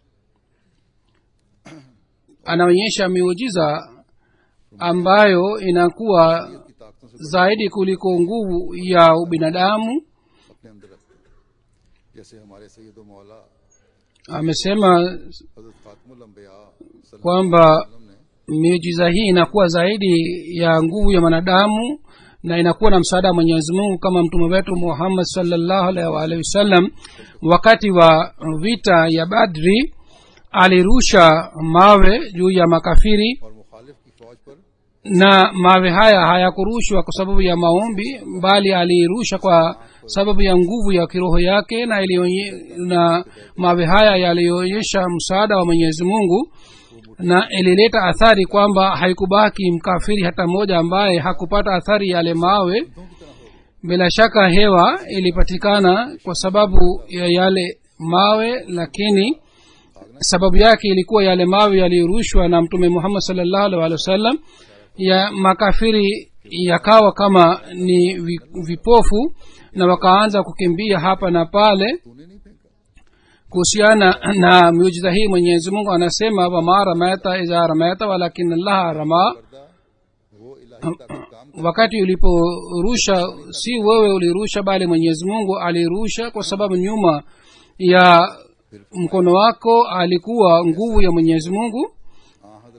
B: anaonyesha miujiza ambayo inakuwa
A: की ताकतों से
B: zaidi kuliko nguvu ya ubinadamu
A: अपने अंदर रखते हैं जैसे हमारे सैयद मौला
B: amesema
A: हजरत फातमुल अंबिया सल्लल्लाहु
B: kwamba
A: अलैहि वसल्लम ने
B: miujiza hii inakuwa zaidi ya nguvu ya mwanadamu na inakuwa na msaada wa mwenyezi mungu kama mtume wetu muhammad salllahu alaihi waalihi wasallam wakati wa vita ya badri alirusha mawe juu ya makafiri
A: और मुखालिफ की फौज पर
B: na mawe haya hayakurushwa kwa sababu ya maombi bali alirusha kwa sababu ya nguvu ya kiroho yake na, ilionye, na mawe haya yalionyesha msaada wa mwenyezi mungu na ilileta athari kwamba haikubaki mkafiri hata mmoja ambaye hakupata athari yale mawe bila shaka hewa ilipatikana kwa sababu ya yale mawe lakini sababu yake ilikuwa yale mawe yaliyorushwa na mtume muhammad salllahu alih walih wasallam ya makafiri yakawa kama ni vi- vipofu na wakaanza kukimbia hapa na pale
A: तूने नहीं फेंका
B: kuhusiana na miujiza hii mwenyezi mungu anasema wama ramaita iza ramaita walakin allaha rama
A: पर्दा वो इलाही ताकत काम
B: wakati uliporusha si wewe ulirusha bali mwenyezi mungu alirusha kwa sababu nyuma ya mkono wako alikuwa nguvu ya mwenyezi mungu
A: हाँ हजरत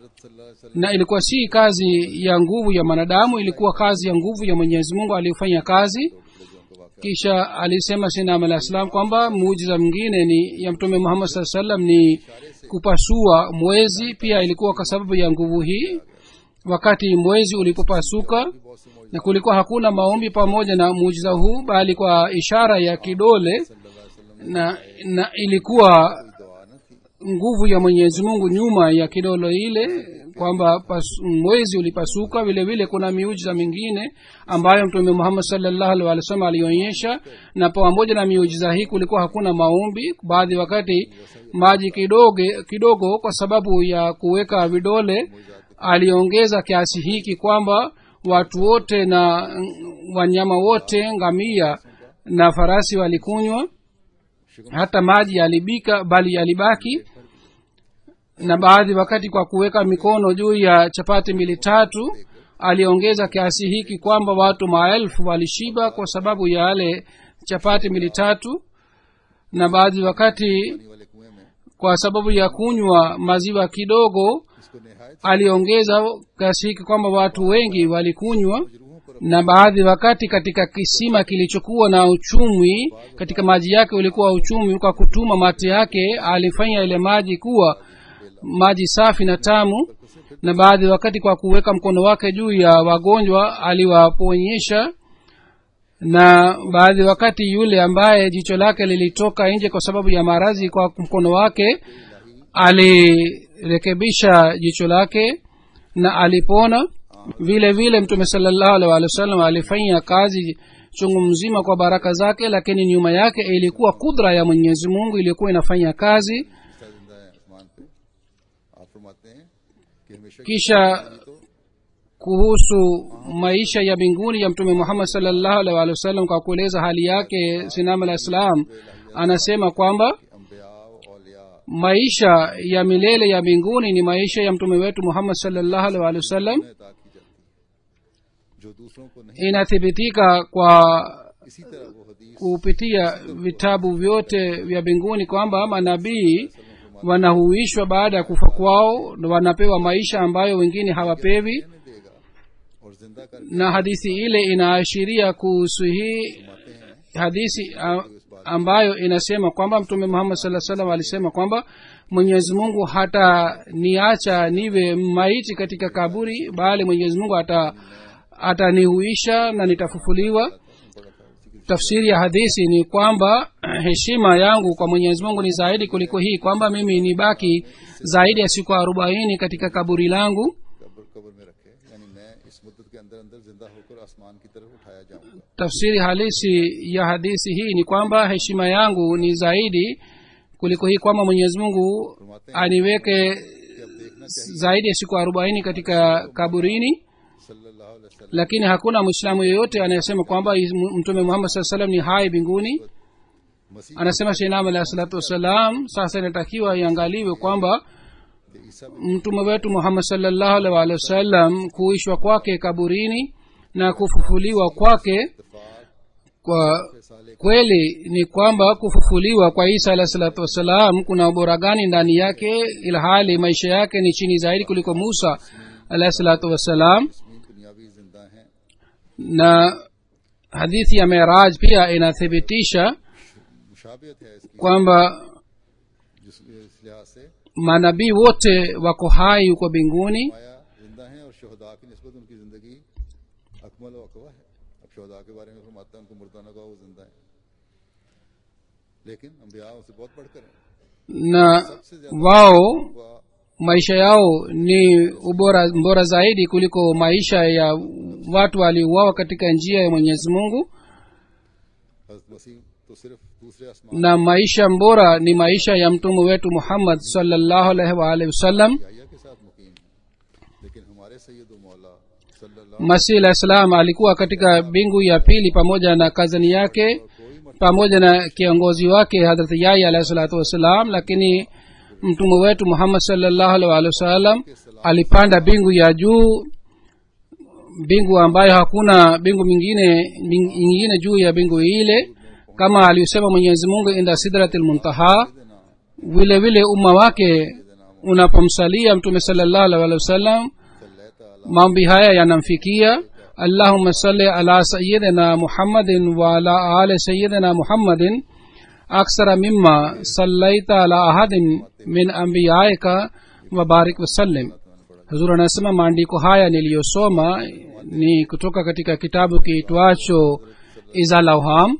A: हजरत सल्लल्लाहु अलैहि वसल्लम
B: na ilikuwa si kazi ya nguvu ya mwanadamu ilikuwa kazi ya nguvu ya mwenyezi mungu aliyofanya kazi
A: जो उनका वाक्य
B: kisha alisema sinam alah salam kwamba muujiza mwingine ni ya mtume muhammad saa salam ni kupasua mwezi pia ilikuwa kwa sababu ya nguvu hii wakati mwezi ulipopasuka
A: बहुत से मौजूद
B: na kulikuwa hakuna maombi pamoja na muujiza huu bali kwa ishara ya kidole
A: सल्लल्लाहु अलैहि वसल्लम
B: na, na ilikuwa
A: की दुआ न थी
B: nguvu ya mwenyezi mungu nyuma ya kidolo ile kwamba pas- mwezi ulipasuka vile vile kuna miujiza mingine ambayo mtume muhammad salllahu alih wa sallam alionyesha na pamoja na miujiza hii kulikuwa hakuna maombi baadhi wakati maji kidogo kidogo kwa sababu ya kuweka vidole aliongeza kiasi hiki kwamba watu wote na mm, wanyama wote ngamia na farasi walikunywa hata maji yalibika bali yalibaki na baadhi wakati kwa kuweka mikono juu ya chapati mbili tatu aliongeza kiasi hiki kwamba watu maelfu walishiba kwa sababu ya yale chapati mbili tatu na baadhi wakati
A: पानी वाले कुएं में
B: kwa sababu ya kunywa maziwa kidogo
A: इसको निहायत
B: aliongeza kiasi hiki kwamba watu wengi walikunywa
A: रूहों पर
B: na baadhi wakati katika kisima kilichokuwa na uchumwi katika maji yake ulikuwa uchumwi kwa kutuma mate yake alifanya ile maji kuwa maji safi na tamu na baadhi wakati kwa kuweka mkono wake juu ya wagonjwa aliwaponyesha na baadhi wakati yule ambaye jicho lake lilitoka nje kwa sababu ya maradhi kwa mkono wake alirekebisha jicho lake na alipona vile vile mtume salallahu alaihi wa sallam alifanya kazi chungu mzima kwa baraka zake lakini nyuma yake ilikuwa kudra ya mwenyezi mungu iliyokuwa inafanya kazi
A: जिंदा है आसमान पे आप फरमाते हैं कि हमेशा की
B: kisha kuhusu maisha ya mbinguni ya mtume muhammad salllahu alaihi wa sallam kwa kueleza hali yake sinam alah salam anasema kwamba
A: अम्बिया औलिया
B: maisha ya milele ya mbinguni ni maisha ya mtume wetu muhammad salllahu alaihi wa sallam
A: में अता की जाती है जो दूसरों को नहीं
B: inathibitika kwa
A: इसी तरह वो हदीस
B: kupitia vitabu vyote vya mbinguni kwamba manabii wanahuishwa baada ya kufa kwao na wanapewa maisha ambayo wengine hawapewi
A: रहने देगा और जिंदा कर
B: na hadithi ile inaashiria kuhusu hii
A: फरमाते हैं
B: hadithi a- ambayo inasema kwamba mtume muhammad saa salam alisema kwamba mwenyezi mungu hata niacha niwe maiti katika kaburi bali mwenyezi mungu ata atanihuisha na nitafufuliwa tafsiri ya hadithi ni kwamba heshima yangu kwa mwenyezi mungu ni zaidi kuliko hii kwamba mimi nibaki zaidi ya siku arobaini katika kaburi langu
A: कब्र कब्र में रखे यानी मैं इस मुद्दत के अंदर अंदर जिंदा होकर आसमान की तरफ उठाया जाऊंगा
B: tafsiri halisi ya hadithi hii ni kwamba heshima yangu ni zaidi kuliko hii kwamba mwenyezi mungu aniweke zaidi ya siku arobaini katika kaburini
A: सल्लल्लाहु अलैहि वसल्लम
B: lakini hakuna mwislamu yeyote anayesema kwamba mtume muhammad saa salam ni hai mbinguni
A: मसीह
B: anasema shinam alahi salatu wassalam sasa inatakiwa iangaliwe kwamba
A: के ईसा
B: mtume wetu muhammad salllahu alaihi waalihi wasallam kuishwa kwake kaburini na kufufuliwa kwake
A: इत्तेफाक
B: kwa
A: साले
B: kweli ni kwamba kufufuliwa kwa isa alahi salatu wassalam kuna ubora gani ndani yake ilhali maisha yake ni chini zaidi kuliko musa alahi salatu wassalam
A: Tasmeen दुनियावी जिंदा हैं
B: na hadithi ya meraj pia inathibitisha
A: मुशाबियत है इसकी
B: kwamba
A: जिस इस लिहाज से
B: manabii wote wako hai huko mbinguni
A: माया जिंदा हैं और शहदा की नस्बत उनकी जिंदगी अकमल व अकवा है अब शहदा के बारे में फरमाता है उनको मुर्दाना का वो जिंदा है लेकिन अम्बिया उनसे बहुत बढ़कर हैं
B: na wao
A: वह
B: maisha yao ni ubora bora zaidi kuliko maisha ya watu waliouawa katika njia ya mwenyezi mungu
A: हजरत मसीह तो सिर्फ दूसरे आसमान
B: na maisha bora ni maisha ya mtume wetu muhammad salllahu alaihi waalihi wasallam
A: याया के साथ मुकीम है लेकिन हमारे सैयद मौला सल्लल्लाहु
B: masih alah salam alikuwa katika mbingu ya pili pamoja na kazani yake pamoja na kiongozi wake hadrat yaya alahi salatu wassalam lakini mtume wetu muhammad salllahu alaihi waalihi wasallam alipanda mbingu ya juu mbingu ambayo hakuna mbingu mingine ming- nyingine juu ya mbingu ile kama aliyosema mwenyezi mungu inda sidratil muntaha vile vile umma wake
A: सैयदना
B: unapomsalia mtume salallahu alaihi wa sallam
A: सल्लल्लाहु
B: maombi haya yanamfikia allahuma salli ala sayidina muhammadin wa ala ali sayidina muhammadin aksara mima sallaita ala ahadin min ambiyaika wabarik wasallim huzur anasema maandiko haya niliyosoma ni kutoka katika kitabu kiitwacho izalauham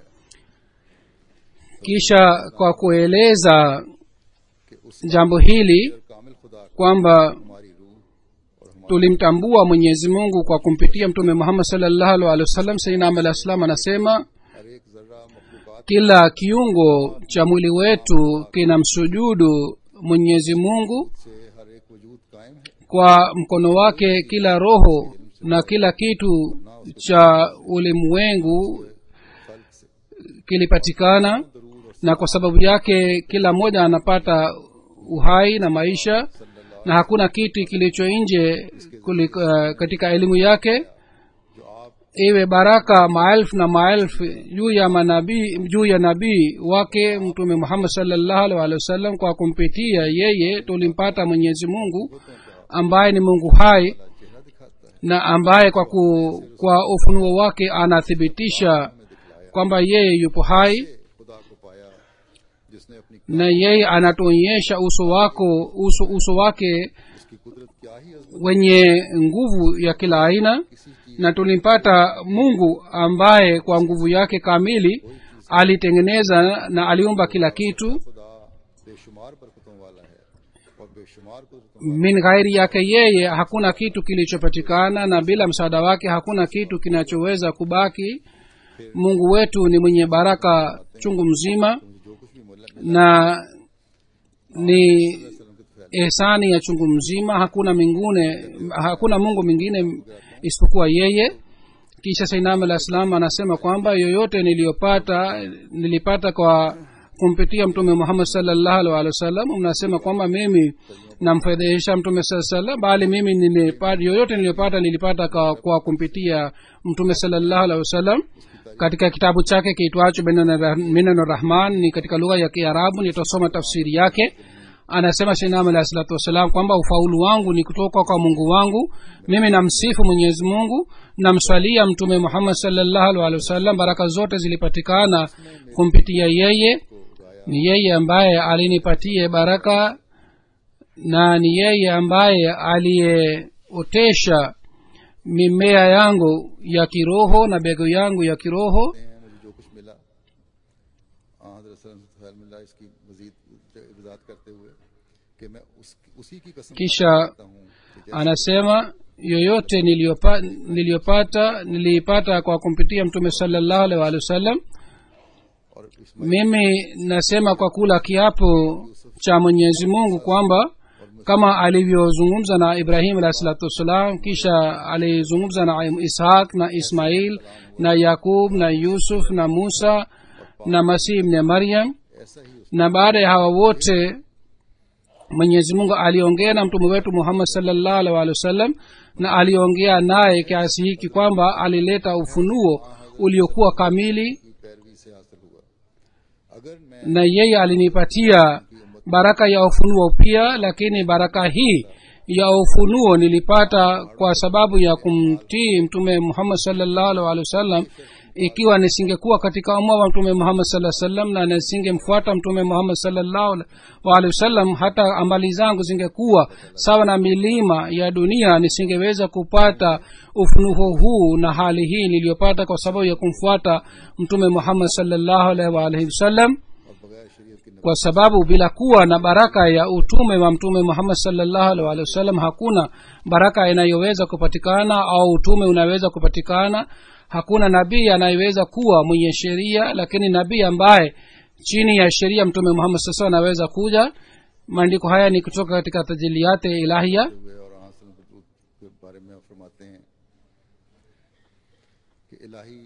B: kisha kwa kueleza
A: कि उस
B: jambo hili
A: कामिल खुदा को
B: kwamba
A: हमारी रूह और हमारा
B: tulimtambua mwenyezi mungu kwa kumpitia mtume muhammad salllahu alhi wasallam sainam alah salam anasema
A: हर एक जर्रा मखलूकात
B: kila kiungo cha mwili wetu kinamsujudu mwenyezi mungu
A: से हर एक वजूद कायम है
B: kwa mkono wake kila roho na kila kitu cha ulimwengu
A: खल्क से
B: kilipatikana
A: दरूद और
B: na kwa sababu yake kila mmoja anapata uhai na maisha na hakuna kitu kilicho nje kuli- uh, katika elimu yake
A: जो आप
B: iwe baraka maelfu na maelfu juu ya manabii juu ya nabii wake mtume muhammad salllahu alhi walihi wasallam kwa kumpitia yeye tulimpata mwenyezi mungu ambaye ni mungu hai
A: चेहरा दिखाता है
B: na ambaye kwa, ku, kwa ufunuo wake anathibitisha kwamba yeye yupo hai
A: खुदा को पाया जिसने अपनी
B: na yeye anatuonyesha uso wako uso, uso wake
A: उसकी कुदरत क्या ही अजमत
B: wenye nguvu ya kila aina
A: किसी चीज
B: na tulimpata mungu ambaye kwa nguvu yake kamili alitengeneza na aliumba kila kitu
A: खुदा बेशुमार बरकतों वाला है और बेशुमार कुदरतों
B: min ghairi yake yeye hakuna kitu kilichopatikana na bila msaada wake hakuna kitu kinachoweza kubaki mungu wetu ni mwenye baraka chungu mzima
A: मुझे जो कुछ भी मिला
B: na ni
A: वसल्लम के फैल
B: ehsani ya chungu mzima hakuna mingine hakuna mungu mwingine isipokuwa yeye kisha sainam alah salam anasema kwamba yoyote niliyopata nilipata kwa kumpitia mtume muhammad salllahu alih walih wasallam mnasema kwamba mimi namfedhehesha mtume saa salam bali mimi nilipata yoyote niliyopata nilipata kwa, kwa kumpitia mtume salllahu alih wasallam katika kitabu chake kiitwacho minano rahman ni katika lugha ya kiarabu nitasoma tafsiri yake anasema shinam alahi salatu wassalam kwamba ufaulu wangu ni kutoka kwa mungu wangu mimi namsifu mwenyezi mungu namswalia mtume muhammad salllahu alih walih wasallam baraka zote zilipatikana kumpitia yeye ni yeye ambaye alinipatie baraka na ni yeye ambaye aliyeotesha mimea yangu ya kiroho na bego yangu ya kiroho
A: हैं मुझे जो कुछ मिला हजरत से फैल मिला इसकी मजीद वजात करते हुए कि मैं उस, उसी की कसम
B: kisha
A: खाता हूँ कि जैसे
B: anasema yoyote niliyopa, niliyopata niliipata kwa kumpitia mtume salllahu alih walih wasallam
A: और इस
B: mimi nasema kwa kula kiapo cha mwenyezi mungu kwamba kama alivyozungumza na ibrahim alahi salatu wassalam kisha alizungumza na ishaq na ismail na yakub na yusuf na musa na masih mne maryam
A: ऐसा ही उस
B: na baada ya hawa wote mwenyezi mungu aliongea na mtume wetu muhammad salllahu alih walih wasallam na aliongea naye kiasi hiki kwamba alileta ufunuo uliokuwa kamili
A: की पैरवी से हासिल हुआ अगर मैं
B: na yeye alinipatia baraka ya ufunuo pia lakini baraka hii ya ufunuo nilipata kwa sababu ya kumtii mtume muhammad salllahu alih walih wasallam ikiwa nisingekuwa katika umma wa mtume muhammad saa salam na nisingemfuata mtume muhammad salllahu alih wasallam hata ambali zangu zingekuwa sawa na milima ya dunia nisingeweza kupata ufunuo huu na hali hii niliyopata kwa sababu ya kumfuata mtume muhammad salllahu alaihi waalihi wasallam
A: और बगैर शरीयत के
B: kwa sababu bila kuwa na baraka ya utume wa mtume muhammad salllahu alih walih wasallam hakuna baraka inayoweza kupatikana au utume unaweza kupatikana hakuna nabii anayeweza kuwa mwenye sheria lakini nabii ambaye chini ya sheria mtume muhammad sasa anaweza kuja maandiko haya ni kutoka katika tajiliate ilahia
A: हुए और हासिल के बारे में फरमाते हैं कि इलाही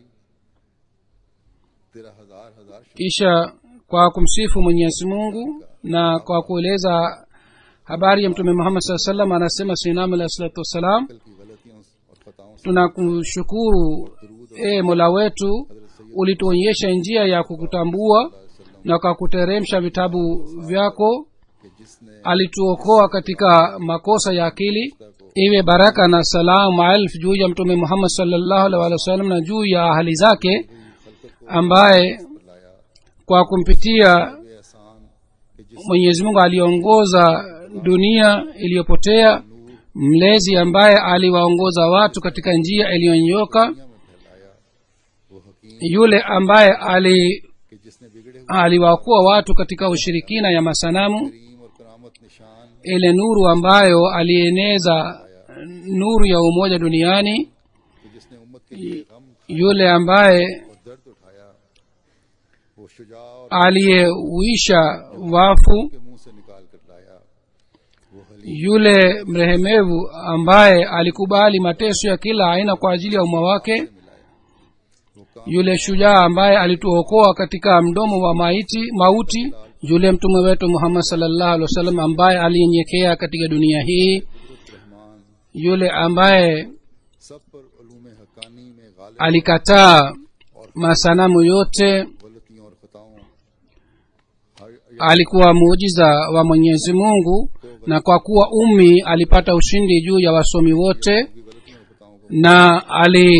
A: तेरा हजार हजार शुक्र
B: kisha kwa kumsifu mwenyezi mungu na kwa kueleza habari ya mtume muhammad saa salam anasema sinam alahi salatu wassalam
A: कल की गलतियों और खताओं से
B: tunakushukuru e mola wetu ulituonyesha njia ya kukutambua na kwa kuteremsha vitabu vyako
A: कि जिसने
B: alituokoa katika makosa ya akili iwe baraka na salam maelfu juu ya mtume muhammad salllahu alih walih wasallam na juu ya ahali zake ambaye
A: लाया
B: kwa kumpitia
A: वे एहसान कि जिस
B: mwenyezi mungu aliongoza dunia iliyopotea mlezi ambaye aliwaongoza watu katika njia iliyonyoka
A: दुनिया में फैलाया वो हकीम
B: yule ambaye ali
A: कि जिसने बिगड़े हुए
B: aliwaokoa watu katika ushirikina ya masanamu
A: करीम और करामत निशान
B: ile nuru ambayo alieneza nuru ya umoja duniani
A: कि जिसने उम्मत के लिए गम
B: yule ambaye
A: और दर्द उठाया वो शुजा और
B: aliyeuisha wafu
A: के मुंह से निकाल कर लाया वो हली
B: yule mrehemevu ambaye alikubali mateso ya kila aina kwa ajili ya umma wake
A: वो काम
B: yule shujaa ambaye alituokoa katika mdomo wa maiti mauti yule mtume wetu muhammad salllahu alih wasallam ambaye aliyenyekea katika dunia hii
A: Rahman
B: yule ambaye
A: सब पर उलूम हकानी में Ghalib
B: alikataa masanamu yote
A: गलतियों और खताओं हर
B: alikuwa muujiza wa mwenyezi mungu na kwa kuwa ummi alipata ushindi juu ya wasomi wote
A: की गलतियों और खताओं को
B: na ali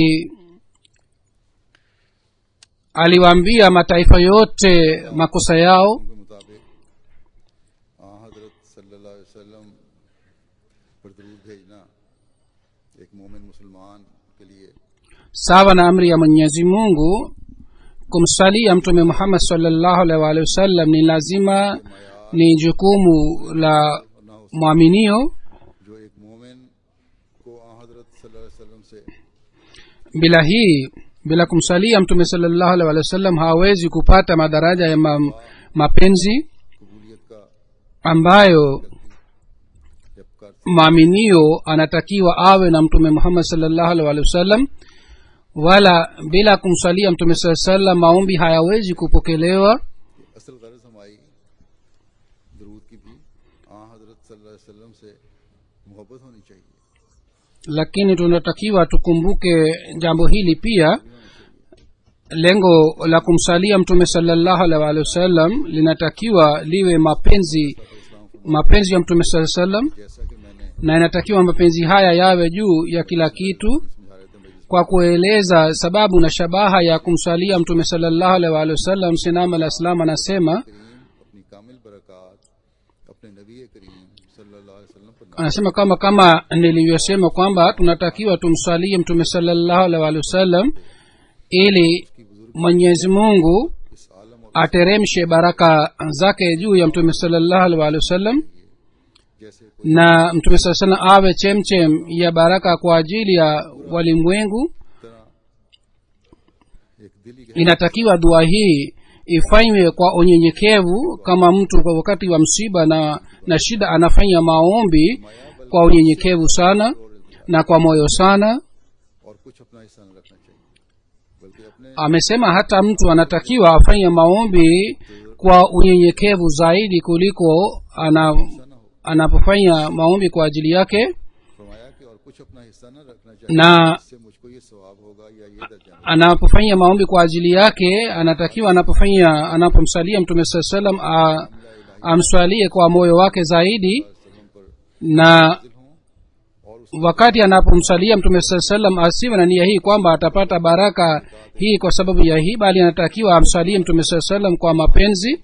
B: aliwaambia mataifa yote makosa yao
A: के मुताबिक आ हजरत सल्लल्लाहु अलैहि वसल्लम पर दरूद भेजना एक मोमिन मुसलमान के लिए
B: sawa na amri ya mwenyezi mungu kumsalia mtume muhammad salllahu alaihi waalihi wasallam ni lazima ni jukumu la
A: और ना उस
B: mwaminio
A: जो एक मोमिन को आ हजरत सल्लल्लाहु अलैहि वसल्लम से
B: bila hii bila kumsalia mtume salllahu alaihi waalihi wasallam hawezi kupata madaraja ya ma, mapenzi
A: कबूलियत का
B: ambayo
A: जब कर
B: mwaminio anatakiwa awe na mtume muhammad salllahu alaihi waalihi wasallam wala bila kumsalia mtume saa salam maombi hayawezi kupokelewa
A: असल गर्ज हमारी दरूद की भी आ हजरत सल्लल्लाहु अलैहि वसल्लम से मोहब्बत होनी चाहिए
B: lakini tunatakiwa tukumbuke jambo hili pia lengo la kumsalia mtume salllahu alaihi waalihi wasallam linatakiwa liwe mapenzi mapenzi ya mtume saa salam
A: जैसा कि मैंने
B: na inatakiwa mapenzi haya yawe juu ya kila kitu
A: समझा रहे थे मजलिस
B: kwa kueleza sababu na shabaha ya kumsalia mtume salllahu alaihi waalihi wasallam sinam alah salam anasema
A: करीम अपनी कामिल बरकत अपने नबी करीम सल्लल्लाहु अलैहि वसल्लम पर
B: anasema kama kama nilivyosema kwamba tunatakiwa tumsalie mtume salllahu alaihi waalihi wasallam ili mwenyezi mungu
A: इस आलम और
B: ateremshe baraka zake juu ya mtume salllahu alaihi waalihi wasallam
A: जैसे कोई
B: na mtume saa salam awe chemchem ya baraka kwa ajili ya walimwengu
A: तरह एक दिली
B: inatakiwa dua hii ifanywe kwa unyenyekevu kama mtu kwa wakati wa msiba na, na shida anafanya maombi kwa unyenyekevu sana na kwa moyo sana
A: और कुछ अपना हिस्सा न रखना चाहिए बल्कि अपने
B: amesema hata mtu anatakiwa afanye maombi kwa unyenyekevu zaidi kuliko ana,
A: हिस्सा न हो
B: anapofanya maombi kwa ajili yake
A: फरमाया कि और कुछ अपना हिस्सा न रखना चाहिए
B: na
A: इससे मुझको ये सवाब होगा या ये दर्जा मिलेगा।
B: anapofanya maombi kwa ajili yake anatakiwa anapofanya anapomsalia mtume saa salam a- amswalie kwa moyo wake zaidi
A: वसल्लम पर
B: na
A: नाजिल हों और उस
B: wakati anapomsalia mtume saa salam asiwe na nia hii kwamba atapata baraka hii kwa sababu ya hii bali anatakiwa amsalie mtume saa salam kwa mapenzi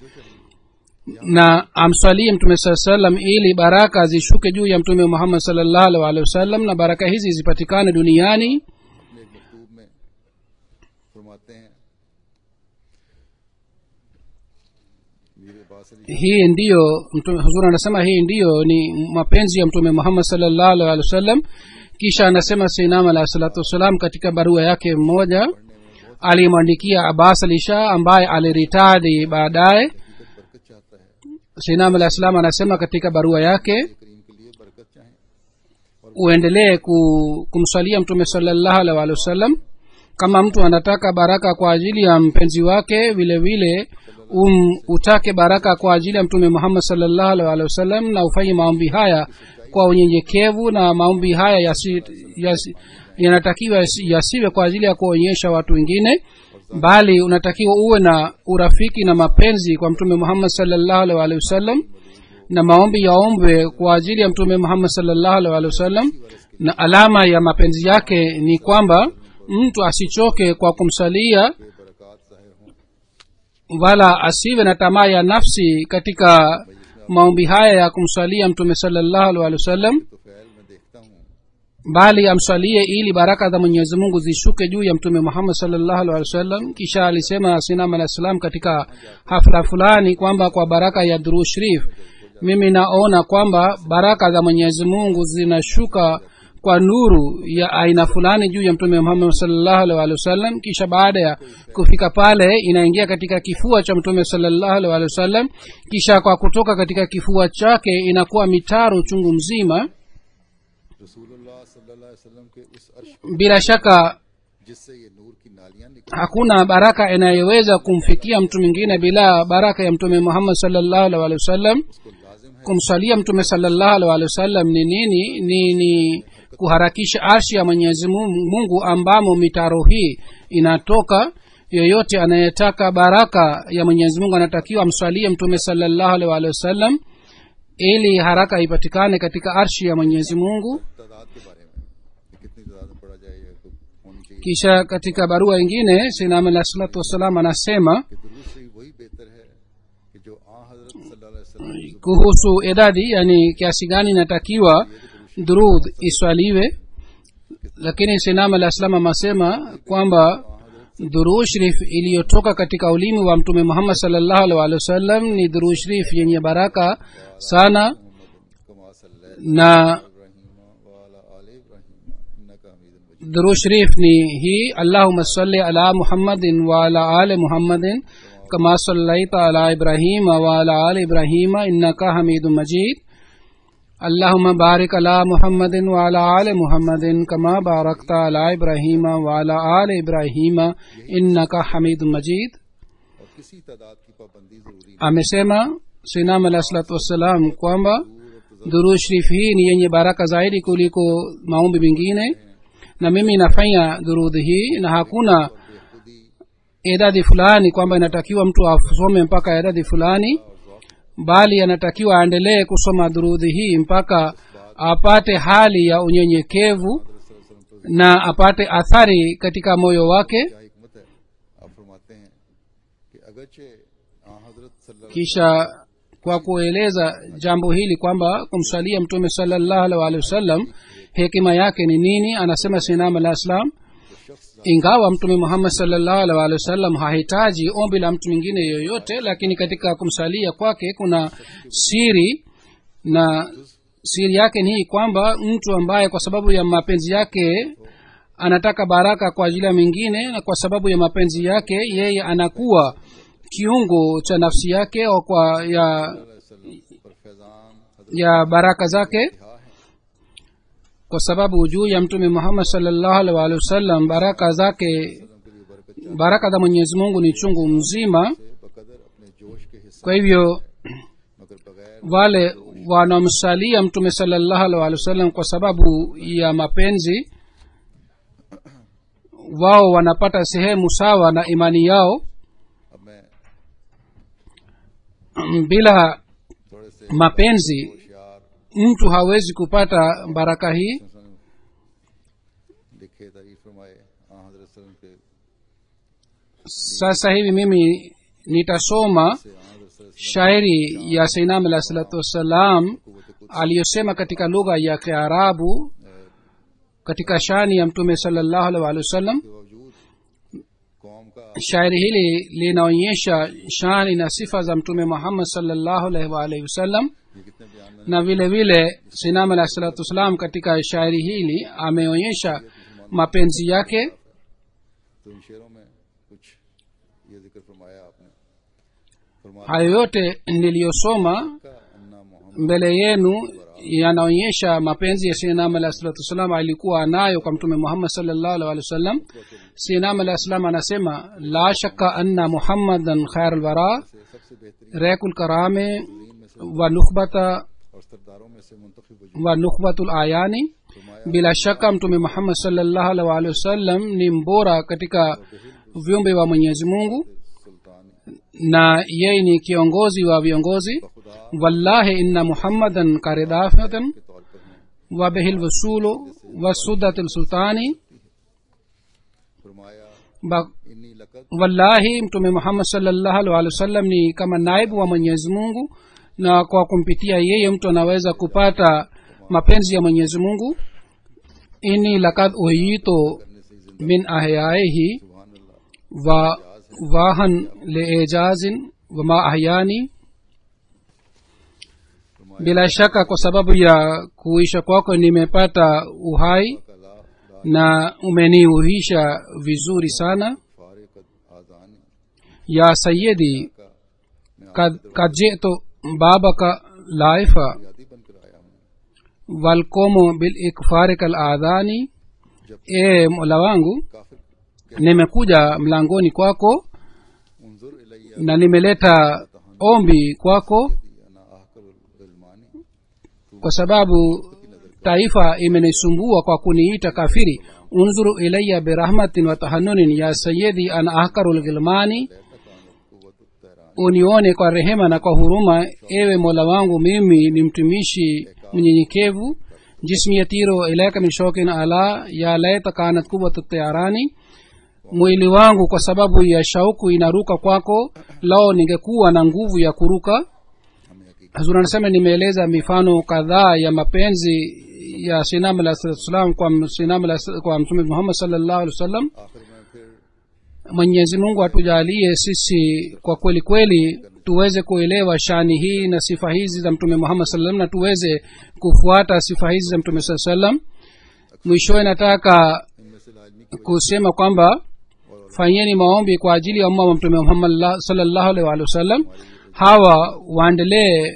B: na amswalie mtume saa salam ili baraka zishuke juu ya mtume muhammad salllahu alih walihi wasallam na baraka hizi zipatikane duniani
A: अपने एक मकतूब में फरमाते हैं मीर अब्बास Ali
B: hii ndiyo mtume- huzuri anasema hii ndiyo ni mapenzi ya mtume muhammad salllahu alih walih wasallam kisha anasema sinam alahi salatu wassalam katika barua yake mmoja alimwandikia abbas ali shah ambaye aliritadi baadaye
A: हकीकत बरकत चाहता है
B: sinam alahi salam anasema katika barua yake
A: करीम के लिए बरकत चाहें
B: uendelee ku, kumswalia mtume salllahu alih walih wasallam kama mtu anataka baraka kwa ajili ya mpenzi wake vile vile um, utake baraka kwa ajili ya mtume muhammad salllahu alih walih wasallam na ufanye maombi haya kwa unyenyekevu na maombi haya yasi, yasi, yanatakiwa yasi- yasiwe kwa ajili ya kuonyesha watu wengine bali unatakiwa uwe na urafiki na mapenzi kwa mtume muhammad salllahu alih walih wasallam na maombi yaombwe kwa ajili ya mtume muhammad salllahu alih walih wasallam na alama ya mapenzi yake ni kwamba mtu asichoke kwa kumsalia
A: के बरकत जाहिर हों
B: wala asiwe na tamaa ya nafsi katika maombi haya ya kumswalia mtume salllahu alih walih wasallam
A: तो फैल मैं देखता हूँ
B: bali amswalie ili baraka za mwenyezi mungu zishuke juu ya mtume muhammad salllahu alih walih wasallam kisha alisema sinam alah salam katika hafla fulani kwamba kwa baraka ya dhuru sharif mimi naona kwamba baraka za mwenyezi mungu zinashuka kwa nuru ya aina fulani juu ya mtume muhammad salllahu alih walih wasallam kisha baada ya kufika pale inaingia katika kifua cha mtume salllahu alih walih wasallam kisha kwa kutoka katika kifua chake inakuwa mitaro chungu mzima
A: रसूलुल्लाह सल्लल्लाहु अलैहि वसल्लम के उस अर्श पर
B: bila shaka
A: जिससे ये नूर की नालियां निकली
B: hakuna baraka inayoweza kumfikia mtu mwingine bila baraka ya mtume muhammad salllahu alih walih wasallam
A: उसको लाजिम है
B: kumsalia mtume salllahu alih walih wasallam ni nini ni ni kuharakisha arshi ya mwenyezi Mungu- mungu ambamo mitaro hii inatoka yeyote anayetaka baraka ya mwenyezi mungu anatakiwa amswalie mtume salllahu alih walih wasallam ili haraka ipatikane katika arshi ya mwenyezi mungu
A: तादाद के बारे में कि कितनी तादाद में पढ़ा जाए या तो होनी चाहिए
B: kisha katika barua ingine sinam alah salatu wassalam anasema
A: कि दुरूद से ही वही बेहतर है कि जो आ हजरत सल्लल्लाहु अलैहि वसल्लम की
B: kuhusu idadi yani kiasi gani inatakiwa durud iswaliwe lakini sinam alah salam amesema kwamba durud sharif iliyotoka katika ulimi wa mtume muhammad salllahu alih walih wasallam ni durud sharif yenye baraka sana
A: कमा सल्लल्लाहु
B: na
A: इब्राहिम वाला आले इब्राहिम इन्नका हमीदुन मजीद
B: durud sharif ni hii allahuma salli ala muhammadin waala ali muhammadin kama sallaita ala ibrahima waala ali ibrahima innaka hamidun majid اللهم بارك على محمد وعلى آل محمد كما باركت على إبراهيم وعلى آل إبراهيم إنك حميد مجيد
A: और किसी तादाद की पाबंदी जरूरी
B: amesema sinam alah salatu wassalam kwamba dhuru sharif hii ni yenye baraka zaidi kuliko maombi mengine na mimi nafanya dhurudhi hii na hakuna idadi fulani kwamba inatakiwa mtu asome mpaka idadi fulani bali anatakiwa aendelee kusoma dhurudhi hii mpaka apate hali ya unyenyekevu na apate athari katika moyo wake
A: क्या हिकमत है आप फरमाते हैं कि अगरचे आ हजरत सल्लल्लाहु
B: kisha kwa kueleza jambo hili kwamba kumsalia mtume salllahu alih walihi wasallam hekima yake ni nini anasema sinam alah salam ingawa mtume muhammad salllahu alih walihi wasallam hahitaji ombi la mtu mwingine yoyote lakini katika kumsalia kwake kuna siri na siri yake ni hii kwamba mtu ambaye kwa sababu ya mapenzi yake anataka baraka kwa ajili ya mingine na kwa sababu ya mapenzi yake yeye anakuwa kiungo cha nafsi yake au kwa ya
A: अलैहि वसल्लम पर फैजान हजरत
B: ya baraka zake
A: है
B: kwa sababu juu ya mtume muhammad salllahu alih walihi wasallam baraka zake
A: के लिए बरकत
B: baraka za mwenyezi mungu ni chungu mzima
A: से बकदर अपने जोश के हिस्से
B: kwa hivyo
A: मगर बगैर
B: wale wanaomsalia mtume salllahu alih walihi wasallam kwa sababu ya mapenzi wao wanapata sehemu sawa na imani yao
A: अब मैं
B: bila
A: थोड़े से
B: mapenzi
A: होशियार
B: mtu hawezi kupata baraka hii
A: लिखे तारीफ फरमाए आ हजरत सल्लम के
B: sasa hivi mimi nitasoma
A: से आ हजरत सल्लम
B: shairi ya sainam alah salatu wassalam aliyosema katika lugha ya kiarabu katika shani ya mtume salllahu alih walihi wasallam
A: के बावजूद कौम का
B: shairi hili linaonyesha shani na sifa za mtume muhammad salllahu alaihi waalihi wasallam
A: ये कितने बयान में
B: na vile vile sinam alah salatu wassalam katika shairi hili ameonyesha mapenzi yake
A: तो इन शेरों में कुछ ये जिक्र फरमाया आपने फरमाया
B: hayo yote niliyosoma
A: का अन्ना Mohammad
B: mbele yenu yanaonyesha mapenzi ya sinam alah salatu wassalam alikuwa anayo kwa mtume muhammad salllahu alih walih wasallam sinam alah salam anasema la shakka anna muhammadan khair lwara
A: से सबसे बेहतरीन
B: rekul karame
A: में से
B: wa nukhbata
A: और सरदारों में से मुंतखब वजूद
B: wa nukhbatul ayani bila shaka mtume muhammad salllahu alih walihi wasallam ni mbora katika viumbe wa mwenyezi mungu
A: सुल्तान
B: na yeye ni kiongozi wa viongozi
A: खुद
B: wallahi inna muhammadan karidafatan
A: के तौर पर हैं
B: wa bihil wasulu wa sudat sultani
A: फरमाया
B: Ba-
A: इन्नी लकत
B: wallahi mtume muhammad salllahu alih wasallam ni kama naibu wa mwenyezi mungu na kwa kumpitia yeye mtu anaweza kupata mapenzi ya mwenyezi mungu ini lakad uhito
A: करने से जिंदा
B: min ahyaihi
A: सुभान अल्लाह
B: wa wahan liejazin wama ahyani bila shaka kwa sababu ya kuisha kwako nimepata uhai
A: का ला ला
B: na umeniuhisha vizuri sana
A: फारिक आजानी
B: ya sayidi
A: का मैं
B: kad kad jitu babaka laifa
A: आजादी बनकर आया हूँ
B: walkomo bil ikfarik al adhani
A: जब
B: e mola wangu
A: काफिर
B: nimekuja mlangoni kwako
A: उनजुर इलैया
B: na nimeleta ombi kwako
A: अना आहकर इल्मानी
B: kwa sababu taifa imenisumbua kwa kuniita kafiri unzuru ilaya birahmatin wa tahanunin ya sayidi an ahkaru lghilmani
A: कुवत तहरान
B: unione kwa rehema na kwa huruma ewe mola wangu mimi ni mtumishi mnyenyekevu jismi yatiro ilaika min shokin ala ya laita kanat kuwatu tayarani mwili wangu kwa sababu ya shauku inaruka kwako lao ningekuwa na nguvu ya kuruka
A: हमें हकीकत
B: hazur anasema nimeeleza mifano kadhaa ya mapenzi ya sinam alah salatu wassalam kwa sinam alah- kwa mtume muhammad salllahu alih wa sallam
A: आखिर में फिर
B: mwenyezi mungu atujalie sisi kwa kweli kweli tuweze kuelewa shani hii na sifa hizi za mtume muhammad saa salam na tuweze kufuata sifa hizi za mtume saa salam mwishowe nataka
A: इनमें से लाजमी की
B: kusema kwamba fanyeni maombi kwa ajili ya umma wa mtume muhammad la- sallallahu alaihi wa sallam hawa waendelee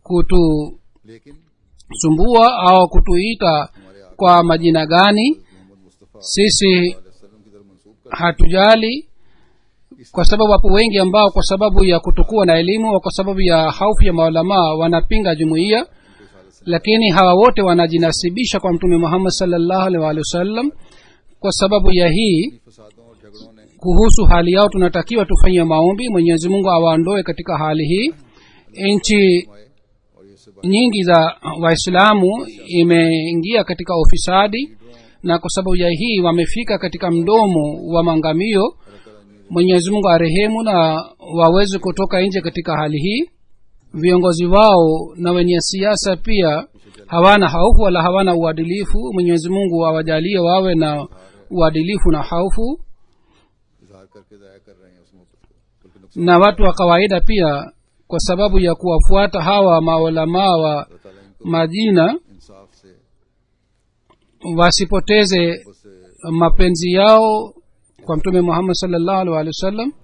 B: kutusumbua
A: लेकिन
B: au kutuita kwa majina gani
A: Mohammad Mustafa
B: sisi
A: वसल्लम की तरफ मंसूब कर
B: hatujali kwa sababu wapo wengi ambao kwa sababu ya kutokuwa na elimu au kwa sababu ya haufu ya maulamaa wanapinga jumuiya lakini hawa wote wanajinasibisha kwa mtume muhammad salllahu alaihi waalihi wasallam kwa sababu ya hii
A: फसादों और झगड़ों ने
B: kuhusu hali yao tunatakiwa tufanye maombi mwenyezi mungu awaondoe katika hali hii nchi
A: आए और ये सब
B: nyingi za waislamu imeingia katika ufisadi na kwa sababu ya hii wamefika katika mdomo wa mangamio mwenyezi mungu arehemu na waweze kutoka nje katika hali hii viongozi wao na wenye siasa pia hawana haufu wala hawana uadilifu mwenyezi mungu awajalie wawe na uadilifu na haufu
A: इजहार करके जाया कर रहे हैं उस मोहब्बत को बल्कि नुकसान
B: na watu wa kawaida pia kwa sababu ya kuwafuata hawa maulamaa wa
A: अल्लाह ताला इनको
B: majina
A: इंसाफ से
B: wasipoteze
A: उससे
B: mapenzi yao kwa mtume muhammad salllahu alih walih wa sallam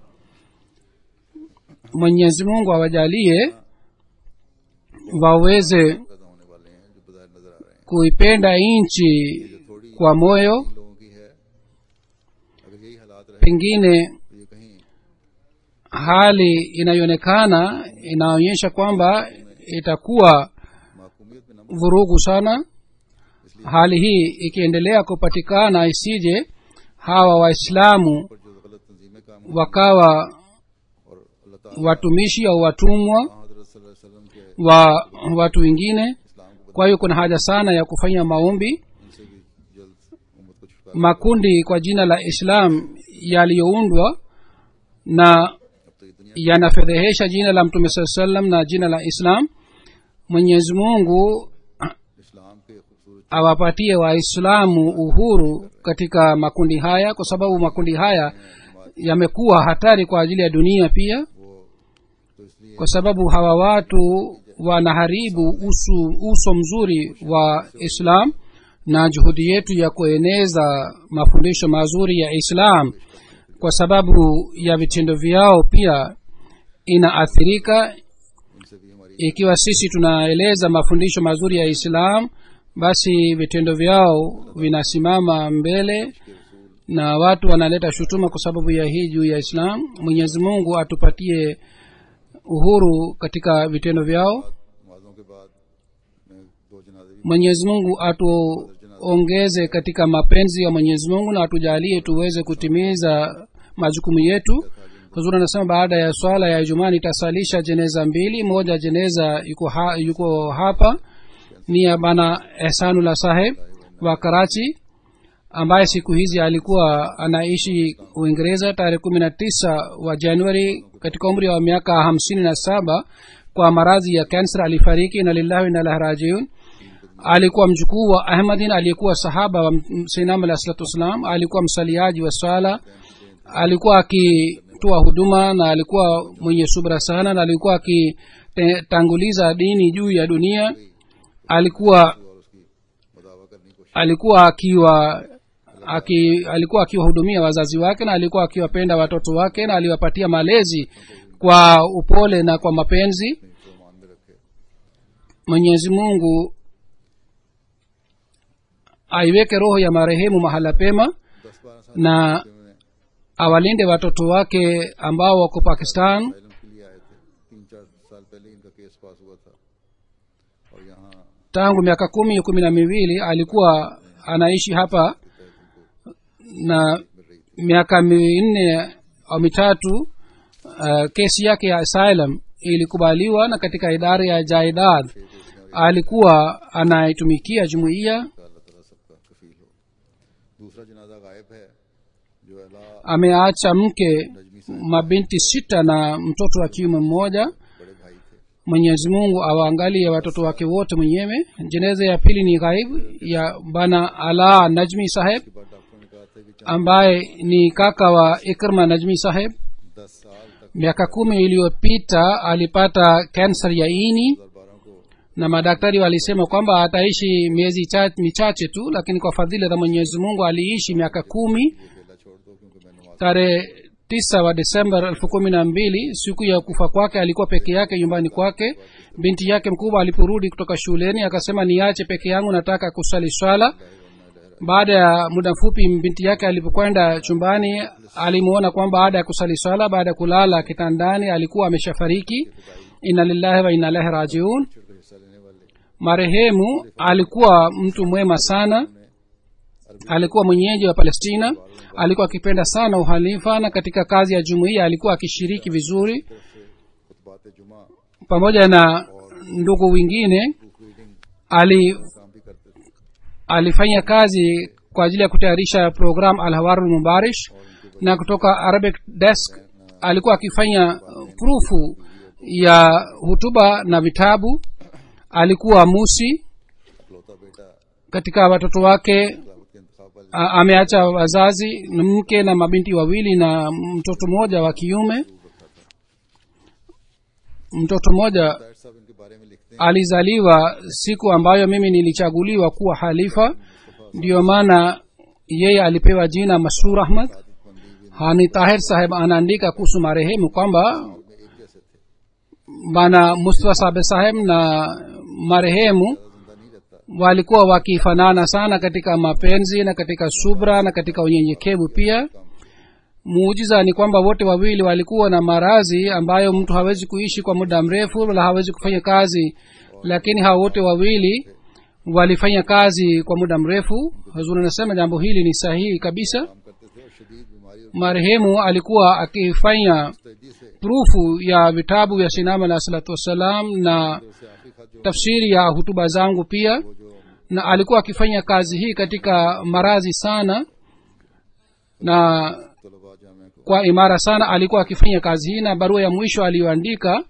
B: mwenyezi mungu awajalie waweze
A: पैदा होने वाले हैं जो बाजार नजर आ रहे हैं
B: kuipenda nchi
A: थोड़ी
B: kwa moyo
A: इन लोगों की है अगर यही हालात रहे
B: pengine
A: तो ये कहीं
B: hali inayoonekana inaonyesha kwamba itakuwa
A: माकूमियत में न
B: vurugu sana hali hii ikiendelea kupatikana isije hawa waislamu
A: पर जो गलत तंजीमें काम हुई
B: wakawa
A: और अल्लाह ताला
B: watumishi au watumwa
A: हजरत सल्लल्लाहु अलैहि वसल्लम के
B: wa watu wengine
A: इस्लाम को
B: kwa hiyo kuna haja sana ya kufanya maombi
A: इनसे भी जल्द उम्मत को छुटकारा
B: makundi kwa jina la islam yaliyoundwa na
A: अब तो ये दुनिया
B: yanafedhehesha jina la mtume saa salam na jina la islam mwenyezi mungu
A: इस्लाम के खूबसूरत
B: awapatie waislamu uhuru katika makundi haya kwa sababu makundi haya yamekuwa hatari kwa ajili ya dunia pia
A: वो तो इसलिए
B: kwa sababu hawa watu wanaharibu usu, uso mzuri wa islam na juhudi yetu ya kueneza mafundisho mazuri ya islam kwa sababu ya vitendo vyao pia inaathirika
A: उनसे भी हमारी
B: ikiwa sisi tunaeleza mafundisho mazuri ya islam basi vitendo vyao vinasimama mbele na watu wanaleta shutuma kwa sababu ya hii juu ya islam mwenyezi mungu atupatie uhuru katika vitendo vyao
A: नमाजों के बाद मैं दो जनाजे भी
B: mwenyezi mungu atuongeze katika mapenzi ya mwenyezi mungu na atujalie tuweze kutimiza majukumu yetu huzuri anasema baada ya swala ya ijumaa nitasalisha jeneza mbili moja jeneza yuko, ha, yuko hapa ni ya bana ehsanullah saheb wa karachi ambaye siku hizi alikuwa anaishi uingereza tarehe kumi na tisa wa januari katika umri wa miaka hamsini na saba kwa maradhi ya kanser alifariki na lillahi inalahi rajiun alikuwa mjukuu wa ahmadin aliyekuwa sahaba wa sinam alah salatu wassalam alikuwa msaliaji wa swala alikuwa akitoa huduma na alikuwa mwenye subra sana na alikuwa akitanguliza dini juu ya dunia alikuwa alikuwa akiwa aki, alikuwa akiwahudumia wazazi wake na alikuwa akiwapenda watoto wake na aliwapatia malezi kwa upole na kwa mapenzi mwenyezi mungu aiweke roho ya marehemu mahala pema na awalinde watoto wake ambao wako pakistan
A: इलम के लिए आए थे तीन चार साल पहले इनका केस पास हुआ था और यहाँ
B: tangu miaka kumi kumi na miwili alikuwa anaishi hapa na miaka minne au mitatu uh, kesi yake ya asylum ilikubaliwa na katika idara ya jaidad alikuwa anaitumikia jumuiya
A: का अल्लाह ताला सबका कफील हो दूसरा जनाजा गायब है जो अला
B: ameacha mke mabinti sita na mtoto wa kiume mmoja
A: बड़े भाई थे
B: mwenyezi mungu awaangalie watoto wake wote mwenyewe jeneza ya pili ni ghaib ya bana ala najmi saheb
A: इसके बाद डॉक्टरों ने कहा था कि चार
B: ambaye ni kaka wa ikrma najmi saheb
A: दस साल तक
B: miaka kumi iliyopita alipata kanser ya ini
A: दो हजार बारह को
B: na madaktari walisema kwamba ataishi miezi cha- michache tu lakini kwa fadhila za mwenyezi mungu aliishi miaka kumi
A: अकेला छोड़ दो क्योंकि मैं नमाज
B: tarehe tisa wa desemba elfu kumi na mbili siku ya kufa kwake alikuwa peke yake nyumbani kwake binti yake mkubwa aliporudi kutoka shuleni akasema niache peke yangu nataka kusali swala baada ya muda mfupi binti yake alipokwenda chumbani alimuona kwamba baada ya kusali swala baada ya kulala kitandani alikuwa ameshafariki inna lillahi wa inna ilahi rajiun
A: छोड़ कर हिस्सा लेने वाले
B: marehemu alikuwa mtu mwema sana alikuwa mwenyeji wa palestina alikuwa akipenda sana uhalifa na katika kazi ya jumuiya alikuwa akishiriki vizuri
A: खुतबात जुमा
B: pamoja na ndugu wengine
A: proof reading
B: ali
A: काम भी करते थे
B: alifanya kazi kwa ajili ya kutayarisha program alhawarul mubarish na kutoka arabic desk alikuwa akifanya uh, prufu ya hutuba na vitabu alikuwa musi
A: इकलौता बेटा
B: katika watoto wake
A: खिलाफत के इंतखाब वाले
B: a- ameacha wazazi na mke na mabinti wawili na mtoto mmoja wa kiume mtoto mmoja
A: Tahir साहब इनके बारे में लिखते हैं
B: alizaliwa siku ambayo mimi nilichaguliwa kuwa halifa ndiyo maana yeye alipewa jina masrur ahmad
A: मंदी भी
B: hani tahir saheb anaandika kuhusu marehemu kwamba
A: में एक जैसे थे
B: bana mustafa sabe saheb na marehemu
A: जिंदा नहीं रहता
B: walikuwa wakifanana sana katika mapenzi na katika subra na katika unyenyekevu pia muujiza ni kwamba wote wawili walikuwa na marazi ambayo mtu hawezi kuishi kwa muda mrefu wala hawezi kufanya kazi lakini hawa wote wawili walifanya kazi kwa muda mrefu hazuri anasema jambo hili ni sahihi kabisa
A: काम करते थे और शदीद बीमारी और
B: marehemu alikuwa akifanya
A: मुस्तैदी से
B: prufu ya vitabu vya sinam alah salatu wassalam na
A: उसे आखिरी खत जो
B: tafsiri ya hutuba zangu pia
A: वो जो
B: na alikuwa akifanya kazi hii katika marazi sana na
A: तलबा जामे को
B: kwa imara sana alikuwa akifanya kazi hii na barua ya mwisho aliyoandika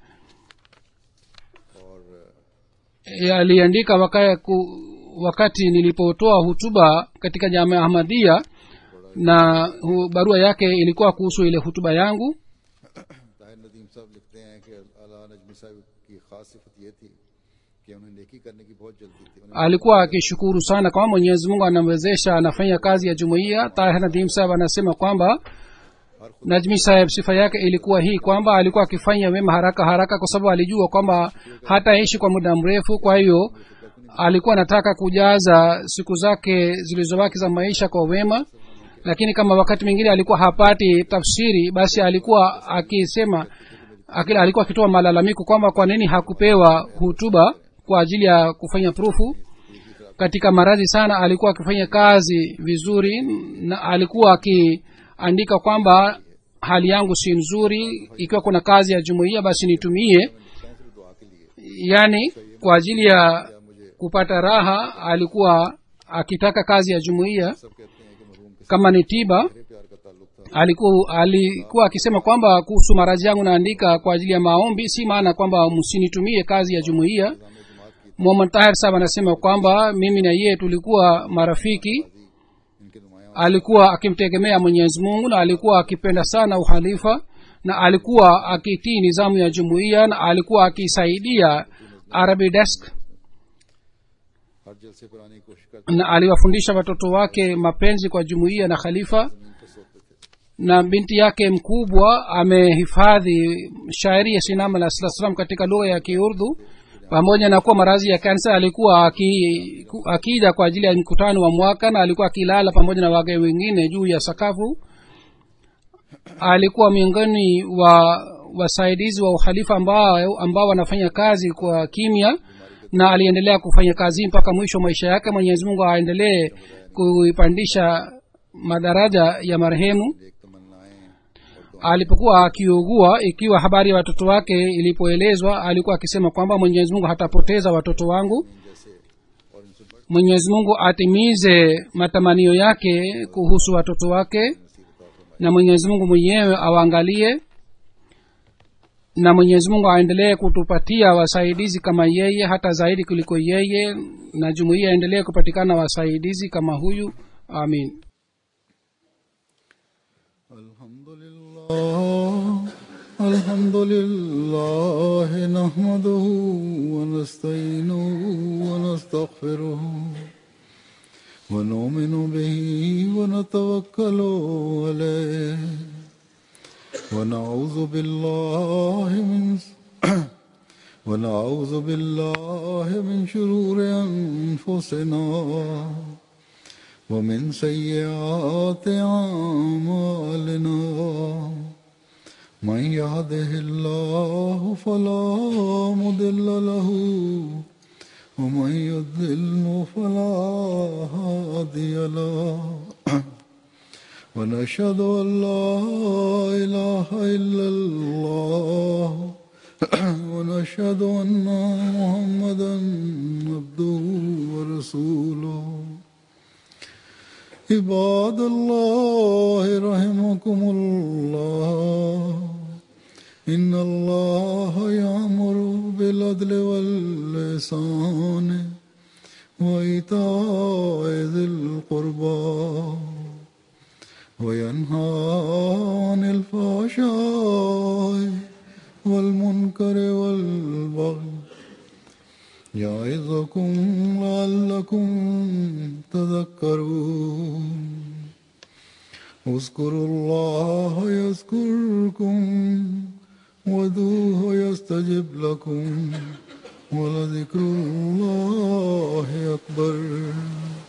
A: और
B: e, aliandika waka, ku, wakati nilipotoa hutuba katika jamia ahmadia na hu, barua yake ilikuwa kuhusu ile hutuba yangu
A: Tahir नदीम साहब लिखते हैं कि अला नजमी साहब की खास सिफत ये थी कि उन्हें नेकी करने की बहुत जल्दी थी उन्हें
B: alikuwa akishukuru sana kwamba mwenyezi mungu anamwezesha anafanya kazi ya jumuiya tahir nadim saheb anasema kwamba najmi saheb sifa yake ilikuwa hii kwamba alikuwa akifanya wema haraka haraka kwa sababu alijua kwamba hataishi kwa muda mrefu kwa hiyo alikuwa anataka kujaza siku zake zilizobaki za maisha kwa wema lakini kama wakati mwingine alikuwa hapati tafsiri basi alikuwa akisema akila alikuwa akitoa malalamiko kwamba kwa nini hakupewa hutuba kwa ajili ya kufanya prufu katika maradhi sana alikuwa akifanya kazi vizuri na alikuwa akiandika kwamba hali yangu si nzuri ikiwa kuna kazi ya jumuiya basi nitumie
A: सिर्फ दुआ के लिए
B: yaani kwa ajili ya kupata raha alikuwa akitaka kazi ya jumuiya
A: सब कहते हैं कि मरहूम के
B: kama ni tiba
A: सारे प्यार का ताल्लुक था
B: alikuwa alikuwa akisema kwamba kuhusu maradhi yangu naandika kwa ajili ya maombi si maana kwamba msinitumie kazi ya jumuiya
A: निजाम जमात की
B: muhammad tahir sahab anasema kwamba mimi na yeye tulikuwa marafiki
A: इनके नुमाया
B: alikuwa akimtegemea mwenyezi mungu na alikuwa akipenda sana uhalifa na alikuwa akitii nizamu ya jumuiya na alikuwa akisaidia arabi desk
A: हर जलसे पर आने की कोशिश करते
B: na aliwafundisha watoto wake mapenzi kwa jumuiya na khalifa
A: जमीन पर सोते थे
B: na binti yake mkubwa amehifadhi shairi ya sinam alah sala salam katika lugha ya kiurdu pamoja na kuwa maradhi ya kansa alikuwa aki- ku- akija kwa ajili ya mkutano wa mwaka na alikuwa akilala pamoja na wage wengine juu ya sakafu alikuwa miongoni wa wasaidizi wa uhalifa ambao ambao wanafanya kazi kwa kimya na aliendelea kufanya kazi mpaka mwisho wa maisha yake mwenyezi mungu aendelee kuipandisha madaraja ya marehemu
A: एक तमन्नाएं और
B: alipokuwa akiugua ikiwa habari ya watoto wake ilipoelezwa alikuwa akisema kwamba mwenyezi mungu hatapoteza watoto wangu
A: जैसे और इनसे बढ़
B: mwenyezi mungu atimize matamanio yake kuhusu watoto wake na mwenyezi mungu mwenyewe awaangalie na mwenyezi mungu aendelee kutupatia wasaidizi kama yeye hata zaidi kuliko yeye na jumuiya aendelee kupatikana wasaidizi kama huyu amin
A: الحمد لله الحمد لله نحمده ونستعينه ونستغفره ونؤمن به ونتوكل عليه ونعوذ بالله من ونعوذ بالله من شرور أنفسنا ومن سيئات أعمالنا من يهده الله فلا مضل له ومن يضلل فلا هادي له ونشهد أن لا إله إلا الله ونشهد أن محمدا عبده ورسوله عباد الله رحمكم الله إن الله يأمر بالعدل واللسان وإيتاء ذي القربى وينهى عن الفحشاء والمنكر والبغي يعظكم لعلكم تذكرون اذكروا الله يذكركم ودوه يستجب لكم ولذكر الله أكبر